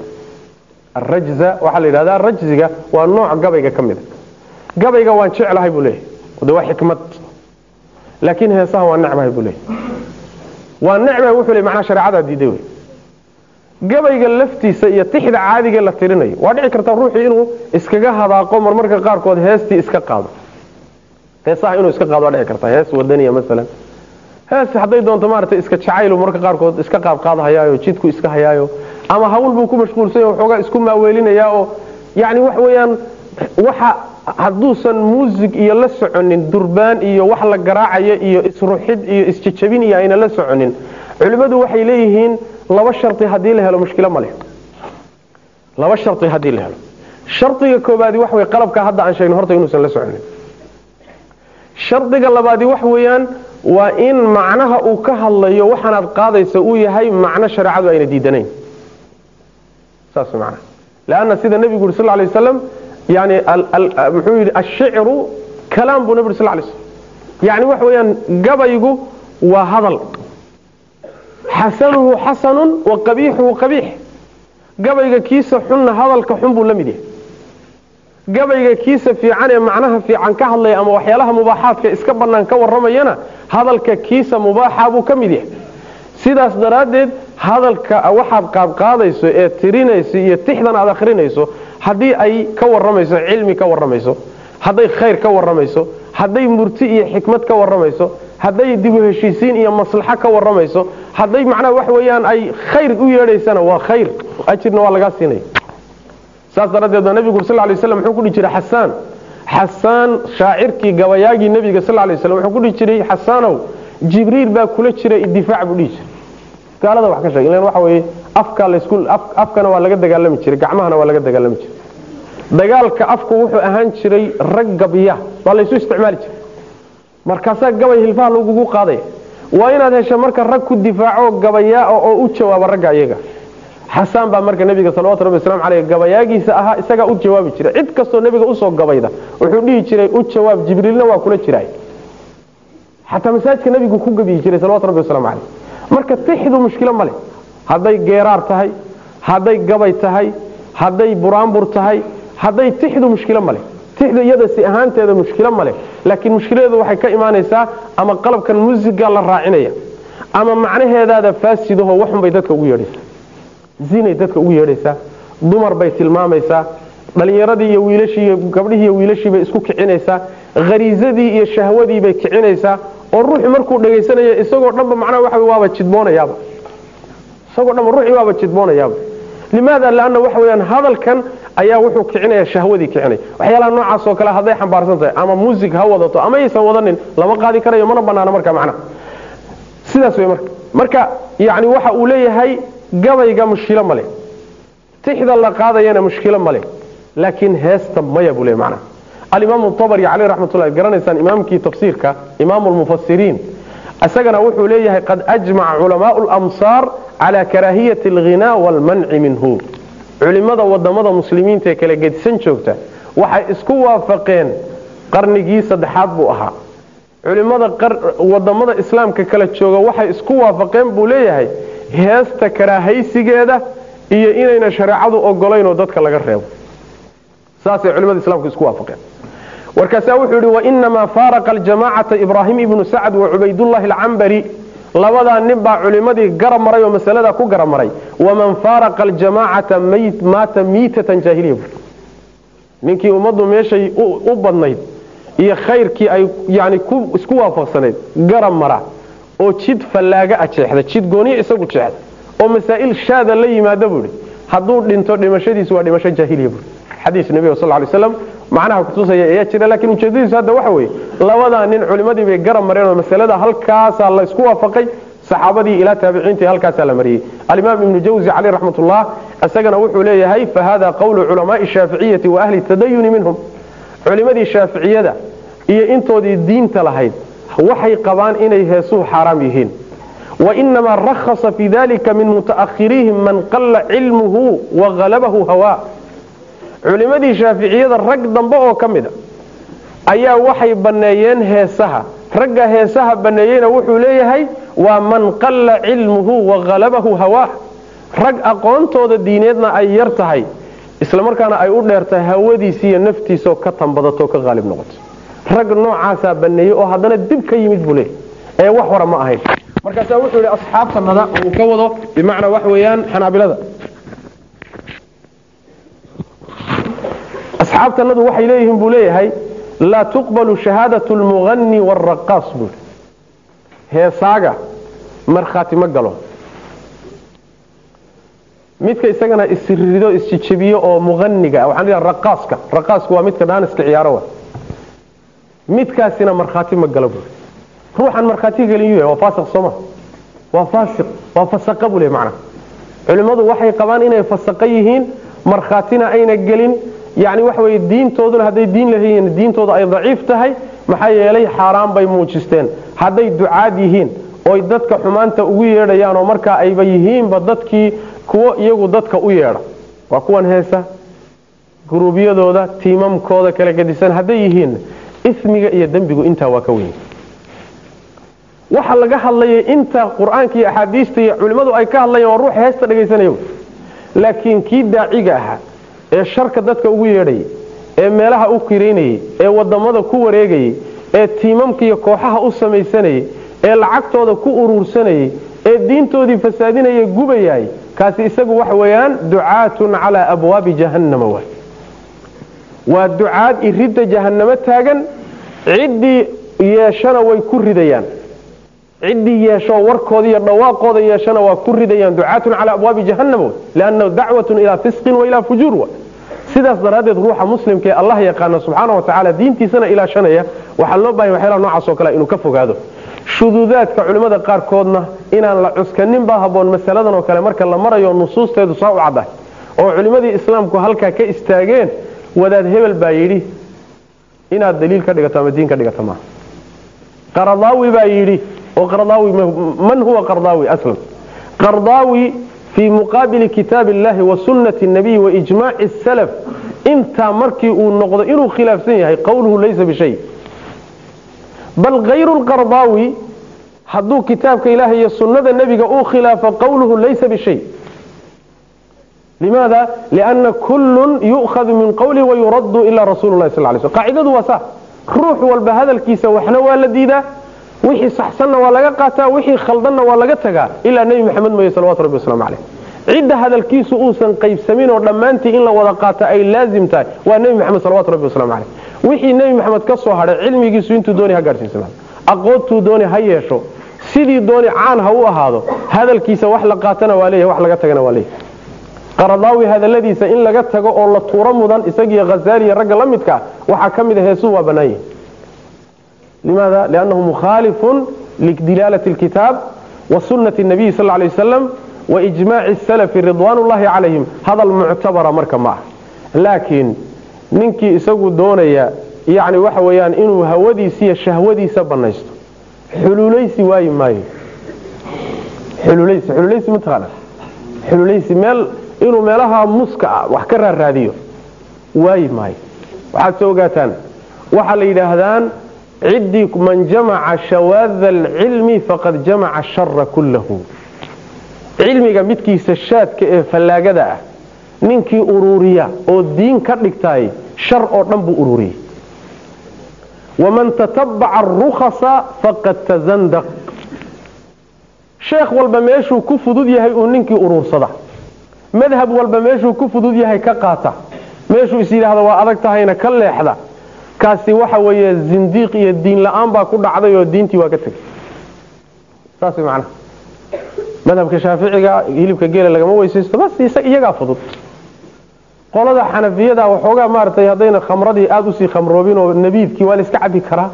arajza waxaa la yidhahdaa rajziga waa nooc gabayga ka mida gabayga waan jeclahay buu leeyahay de waa xikmad laakiin heesaha waan necbahay buu leeyahay waan necbahay wuxuu le macnaa shareecadaa diiday wey gabayga laftiisa iyo tixda caadiga la tirinayo waa dhici karta ruuxii inuu iskaga hadaaqo marmarka qaarkood heestii iska qaado heesaha inuu iska qaado waa dhici karta hees wadaniya maalan hees hadday doonto maaragtay iska jacaylu marmarka qaarkood iska qaadqaadhayaayo jidku iska hayaayo ama hawl buu ku mashquulsan yahay waxoogaa isku maaweelinayaa oo yacni wax weeyaan waxa hadduusan muusig iyo la soconin durbaan iyo wax la garaacayo iyo isruxid iyo isjejabin iyo ayna la soconin culimmadu waxay leeyihiin laba shari haddii la helo mushkilo ma leh laba shari haddii la helo shardiga koobaadi wax wey qalabka hadda aan sheegno horta inuusan la soconin shardiga labaadi wax weeyaan waa in macnaha uu ka hadlayo waxaanaad qaadaysa uu yahay macno shareecadu ayna diidanayn saas man lanna sida nebigu yuri sal lay waslam yani muxuu yidhi ashicru kalaam buu nebi uri sal lay slam yani waxa weeyaan gabaygu waa hadal xasanuhu xasanun wa qabiixuhu qabiix gabayga kiisa xunna hadalka xun buu la mid yahay gabayga kiisa fiican ee macnaha fiican ka hadlaya ama waxyaalaha mubaaxaadka iska bannaan ka warramayana hadalka kiisa mubaaxa buu ka mid yahay sidaas daraaddeed hadalka waxaad qaadqaadayso ee tirinayso iyo tixdan aad akhrinayso haddii ay ka warramayso cilmi ka warramayso hadday khayr ka warramayso hadday murti iyo xikmad ka warramayso hadday dibu heshiisiin iyo maslaxo ka warramayso hadday macnaha wax weeyaan ay khayr u yeedhaysana waa khayr ajirna waa lagaa siinaya saas daraaddeed baa nebigu sal lay slam wuxuu ku dhihi jiray xasaan xasaan shaacirkii gabayaagii nebiga sal lay slam wuxuu ku dhihi jiray xasaanow jibriil baa kula jira difaac buu dhihi jiray gaalada wax ka sheeg ilan waxa weeye afka laysku afkana waa laga dagaalami jiray gacmahana waa laga dagaalami jiray dagaalka afku wuxuu ahaan jiray rag gabya waa laysu isticmaali jiray markaasaa gabay hilfaha lagugu qaadaya waa inaad hesho marka rag ku difaaco gabayaa oo u jawaaba ragga iyaga xasaan baa marka nebiga salawatu rabbi waslamu caleyh gabayaagiisa ahaa isagaa u jawaabi jiray cid kastoo nebiga usoo gabayda wuxuu dhihi jiray u jawaab jibriilna waa kula jiraay xataa masaajidka nebigu ku gabiyi jiray salawatu rabbi waslamu caleyh marka tixdu mushkilo ma leh hadday geeraar tahay hadday gabay tahay hadday buraanbur tahay hadday tixdu mushkilo ma leh tixdu iyada si ahaanteeda mushkilo ma leh laakiin mushkiladeedu waxay ka imaanaysaa ama qalabkan muusiga la raacinaya ama macnaheedaada faasidaho waxunbay dadka ugu yeedhaysaa zinay dadka ugu yeedhaysaa dumar bay tilmaamaysaa dhallinyaradii iyo wiilashii iyo gabdhihii iyo wiilashii bay isku kicinaysaa khariisadii iyo shahwadii bay kicinaysaa oo ruuxu markuu dhagaysanayo isagoo dhanba macnaha waxa waaba jidboonayaaba isagoo dhanba ruuxii waaba jidboonayaaba limaada laanna waxa weeyaan hadalkan ayaa wuxuu kicinaya shahwadii kicinaya waxyaalaha noocaas oo kale hadday xambaarsan tahay ama muusig ha wadato ama aysan wadanin lama qaadi karayo mana banaano marka macnaha sidaas wey marka marka yani waxa uu leeyahay gabayga mushkilo male tixda la qaadayana mushkilo male laakiin heesta maya buu le macnaha alimaamu abri caleyh raxmatullahi garanaysaan imaamkii tafsiirka imaamu lmufasiriin isagana wuxuu leeyahay qad ajmaca culamaau lamsaar cala karaahiyati alghinaa waalmanci minhu culimada wadamada muslimiinta ee kala gedisan joogta waxay isku waafaqeen qarnigii saddexaad buu ahaa culimada wadamada islaamka kala jooga waxay isku waafaqeen buu leeyahay heesta karaahaysigeeda iyo inayna shareecadu ogolaynoo dadka laga reebo saasay culimada islaamku isku waafaqeen warkaasaa wuxuu yidhi wainamaa faaraqa aljamacata ibraahim ibnu sacd wa cubaydullahi alcambari labadaa nin baa culimadii garab maray oo masaladaa ku garab maray waman faaraqa aljamacata maata miitatan jaahiliya bui ninkii ummaddu meeshay u badnayd iyo khayrkii ay yani isku waafaqsanayd garab mara oo jid fallaaga a jeexda jid gooniya isagu jeexda oo masaa'il shaada la yimaada buuhi hadduu dhinto dhimashadiisu waa dhimasho jaahiliya buui xadiis nebiga sal lay slam macnaha kutusaya ayaa jira laakiin ujeedadiisu hadda waxa weeye labadaa nin culimmadii bay garab mareen oo masalada halkaasaa la isku waafaqay saxaabadii ilaa taabiciintii halkaasaa la mariyey alimaam ibnu jawzi caleyh raxmatullah isagana wuxuu leeyahay fahada qowlu culamaai shaaficiyati wa ahli tadayuni minhum culimadii shaaficiyada iyo intoodii diinta lahayd waxay qabaan inay heesuhu xaaraam yihiin wainamaa rakhasa fi dalika min muta'ahiriihim man qalla cilmuhu wa halabahu hawa culimadii shaaficiyada rag dambe oo ka mida ayaa waxay banneeyeen heesaha ragga heesaha banneeyeyna wuxuu leeyahay waa man qalla cilmuhu wa halabahu hawaah rag aqoontooda diineedna ay yar tahay islamarkaana ay u dheertahay hawadiisi iyo naftiisaoo ka tambadato ka haalib noqoto rag noocaasaa banneeyey oo haddana dib ka yimid buu leeyahy ee wax hora ma ahayn markaasaa wuxuu yihi asxaabtanada uu ka wado bimacnaa wax weeyaan xanaabilada asxaabtanadu waxay leeyihiin buu leeyahay laa tuqbalu shahaadatu lmughani waalraqaas buui heesaaga markhaati ma galo midka isagana isrido isjijabiyo oo muaniga waxaan leeyahay raqaaska raqaasku waa midka dhaaniska ciyaaro wa midkaasina markhaati ma galo buui ruuxan markhaati gelin yuu waa faasiq sooma waa faasiq waa fasaqa buu le macnaha culimmadu waxay qabaan inay fasaqa yihiin markhaatina ayna gelin yani waxa weye diintooduna hadday diin lahayiin diintooda ay daciif tahay maxaa yeelay xaaraan bay muujisteen hadday ducaad yihiin oy dadka xumaanta ugu yeedhayaan oo markaa ayba yihiinba dadkii kuwo iyagu dadka u yeedha waa kuwan heesa guruubyadooda tiimamkooda kala gedisan hadday yihiin ismiga iyo dembigu intaa waa ka weyn waxa laga hadlayay inta qur-aanka iyo axaadiista iyo culimmadu ay ka hadlayaan waa ruux heesta dhegaysanaya laakiin kii daaciga ahaa ee sharka dadka ugu yeedhayay ee meelaha u kiraynayay ee wadamada ku wareegayay ee tiimamka iyo kooxaha u samaysanayay ee lacagtooda ku uruursanayay ee diintoodii fasaadinaya gubayay kaasi isagu waxa weeyaan ducaatun calaa abwaabi jahannama waay waa ducaad iridda jahannamo taagan ciddii yeeshana way ku ridayaan ciddii yeesho warkooda iyo dhawaaqooda yeeshana waa ku ridayaan ducaatun calaa abwaabi jahannama way liannahu dacwatun ilaa fisqin wa ilaa fujuur wa sidaas daraaddeed ruuxa muslimka ee allah yaqaana subxaana wa tacaala diintiisana ilaashanaya waxaa loo bahanya waxyaalaha noocaas oo kale inuu ka fogaado shuduudaadka culimmada qaarkoodna inaan la cuskanin baa haboon masaladan oo kale marka la marayo nusuusteedu saa u caddahay oo culimmadii islaamku halkaa ka istaageen wadaad hebel baa yidhi inaad daliil ka dhigato ama diin ka dhigata maaha qaradaawi baa yidhi oo qardaawi man huwa qardaawi aslan qardaawi fii muqaabili kitaabi illahi wa sunnati nabiy wa ijmaaci salaf intaa markii uu noqdo inuu khilaafsan yahay qowluhu laysa bishay bal hayru lqardaawi hadduu kitaabka ilaah iyo sunnada nebiga uu khilaafo qowluhu laysa bishay limaada lianna kullun yu'khadu min qowlihi wayuraddu ila rasulu lahi sal lay sl qaacidadu waa saa ruux walba hadalkiisa waxna waa la diidaa wixii saxsanna waa laga qaataa wixii khaldanna waa laga tagaa ilaa nebi maxamed mooye salawatu rabbi waslamu caleyh cidda hadalkiisu uusan qaybsamin oo dhammaantii in la wada qaata ay laazim tahay waa nebi maxamed salawatu rabbi waslamu caleyh wixii nebi maxamed ka soo hadhay cilmigiisu intuu dooni ha gaadhsiisnaa aqoontuu dooni ha yeesho sidii dooni caan ha u ahaado hadalkiisa wax la qaatana waa leeyahay wax laga tagana waa leeyahay qaradaawi hadaladiisa in laga tago oo la tuuro mudan isagiiyo hazaali iyo ragga la midka ah waxaa ka mid a heesuu waa bannaan yihi limaada liannahu mukhaalifun lidilaalati alkitaab wa sunnati nabiyi sal lay wasalam wa ijmaaci salafi ridwaan ullahi calayhim hadal muctabara marka ma ah laakiin ninkii isagu doonaya yani waxa weeyaan inuu hawadiisa iyo shahwadiisa banaysto xuluulaysi waayi maayo xuluulaysi xuluulaysi mataqaana xuluulaysi meel inuu meelaha muska ah wax ka raaraadiyo waayi maayo waxaad soo ogaataan waxaa la yidhaahdaan ciddii man jamaca shawaada alcilmi faqad jamaca shara kullahu cilmiga midkiisa shaadka ee fallaagada ah ninkii uruuriya oo diin ka dhigtaay shar oo dhan buu ururiyey waman tatabaca arukhasa faqad tazandaq sheekh walba meeshuu ku fudud yahay uu ninkii uruursada madhab walba meeshuu ku fudud yahay ka qaata meeshuu is yidhaahda waa adag tahayna ka leexda kaasi waxa weeye zindiiq iyo diin la-aan baa ku dhacday oo diintii waa ka tegay saas way macnaha madhabka shaaficiga hilibka geela lagama weysaysto bas iyagaa fudud qolada xanafiyada waxoogaa maaratay haddayna khamradii aada usii khamroobin oo nabiidkii waa la iska cabi karaa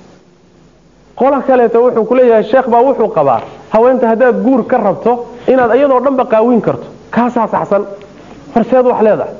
qola kaleeto wuxuu kuleeyahay sheekh baa wuxuu qabaa haweenta haddaad guur ka rabto inaad iyadoo dhanba qaawin karto kaasaa saxsan horseed wax leedahay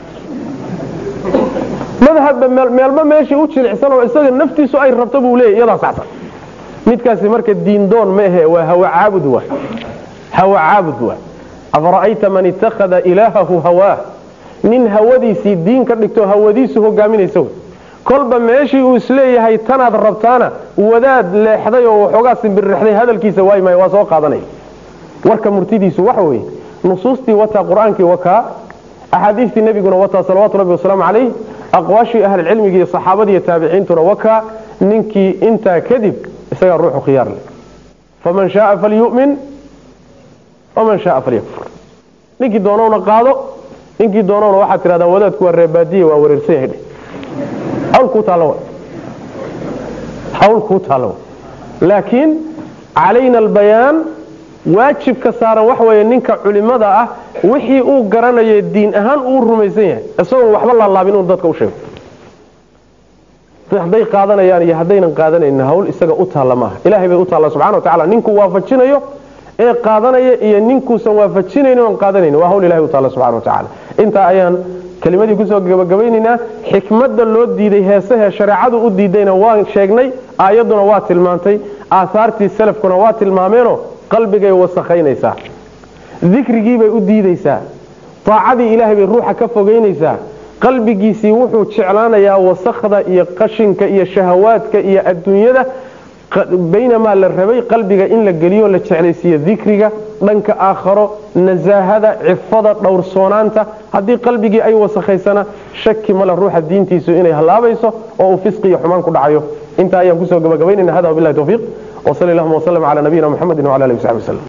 madhabba meelba meeshii u jilicsan oo isaga naftiisu ay rabto buu leeyahy iyadaa saxsan midkaasi marka diindoon ma ahe waa hawa caabud waa hawa caabud waa afara'ayta man ittakhada ilaahahu hawaah nin hawadiisii diin ka dhigto hawadiisu hogaaminaysa wey kolba meeshii uu isleeyahay tanaad rabtaana wadaad leexday oo waxoogaa simbirrixday hadalkiisa waay maayo waa soo qaadanaya warka murtidiisu waxa weeye nusuustii wataa qur-aankii wakaa axaadiistii nebiguna wataa salawaatu rabbi wasalaamu calayh aqwaashii ahlilcilmiga iyo saxaabadii iyo taabiciintuna wakaa ninkii intaa kadib isagaa ruuxu khiyaar leh faman shaaa falyu'min waman shaaa falyakfur ninkii doonowna qaado ninkii doonowna waxaad tidhahdaa wadaadku waa reebaadiye waa wareersan yahay dheh hawl kuu taalla wa hawl kuu taalla wa laakiin calayna albayaan waajibka saaran waxa weeye ninka culimada ah wixii uu garanayo diin ahaan uu rumaysan yahay isagoon waxba laalaabin inuu dadka u sheego hadday qaadanayaan iyo haddaynan qaadanaynin hawl isaga u taalla maaha ilahay bay u taalla subxana wa tacala ninkuu waafajinayo ee qaadanaya iyo ninkuusan waafajinaynin oon qaadanaynin waa hawl ilahay u taalla subxana wa tacala intaa ayaan kelimadii kusoo gabagabaynaynaa xikmadda loo diiday heesahee shareecadu u diidayna waan sheegnay aayadduna waa tilmaantay aahaartii salafkuna waa tilmaameenoo qalbigay wasakhaynaysaa dikrigiibay u diidaysaa taacadii ilaahay bay ruuxa ka fogaynaysaa qalbigiisii wuxuu jeclaanayaa wasakhda iyo qashinka iyo shahawaadka iyo adduunyada baynamaa la rabay qalbiga in la geliyo la jeclaysiiyo dikriga dhanka aakharo nasaahada cifada dhowrsoonaanta haddii qalbigii ay wasakhaysana shaki male ruuxa diintiisu inay hallaabayso oo uu fisqi iyo xumaan ku dhacayo intaa ayaan kusoo gabagabaynayna hada wabilahi tawfiiq وصلى اللهم وسلم على نبينا محمد وعلى اله وصحبه وسلم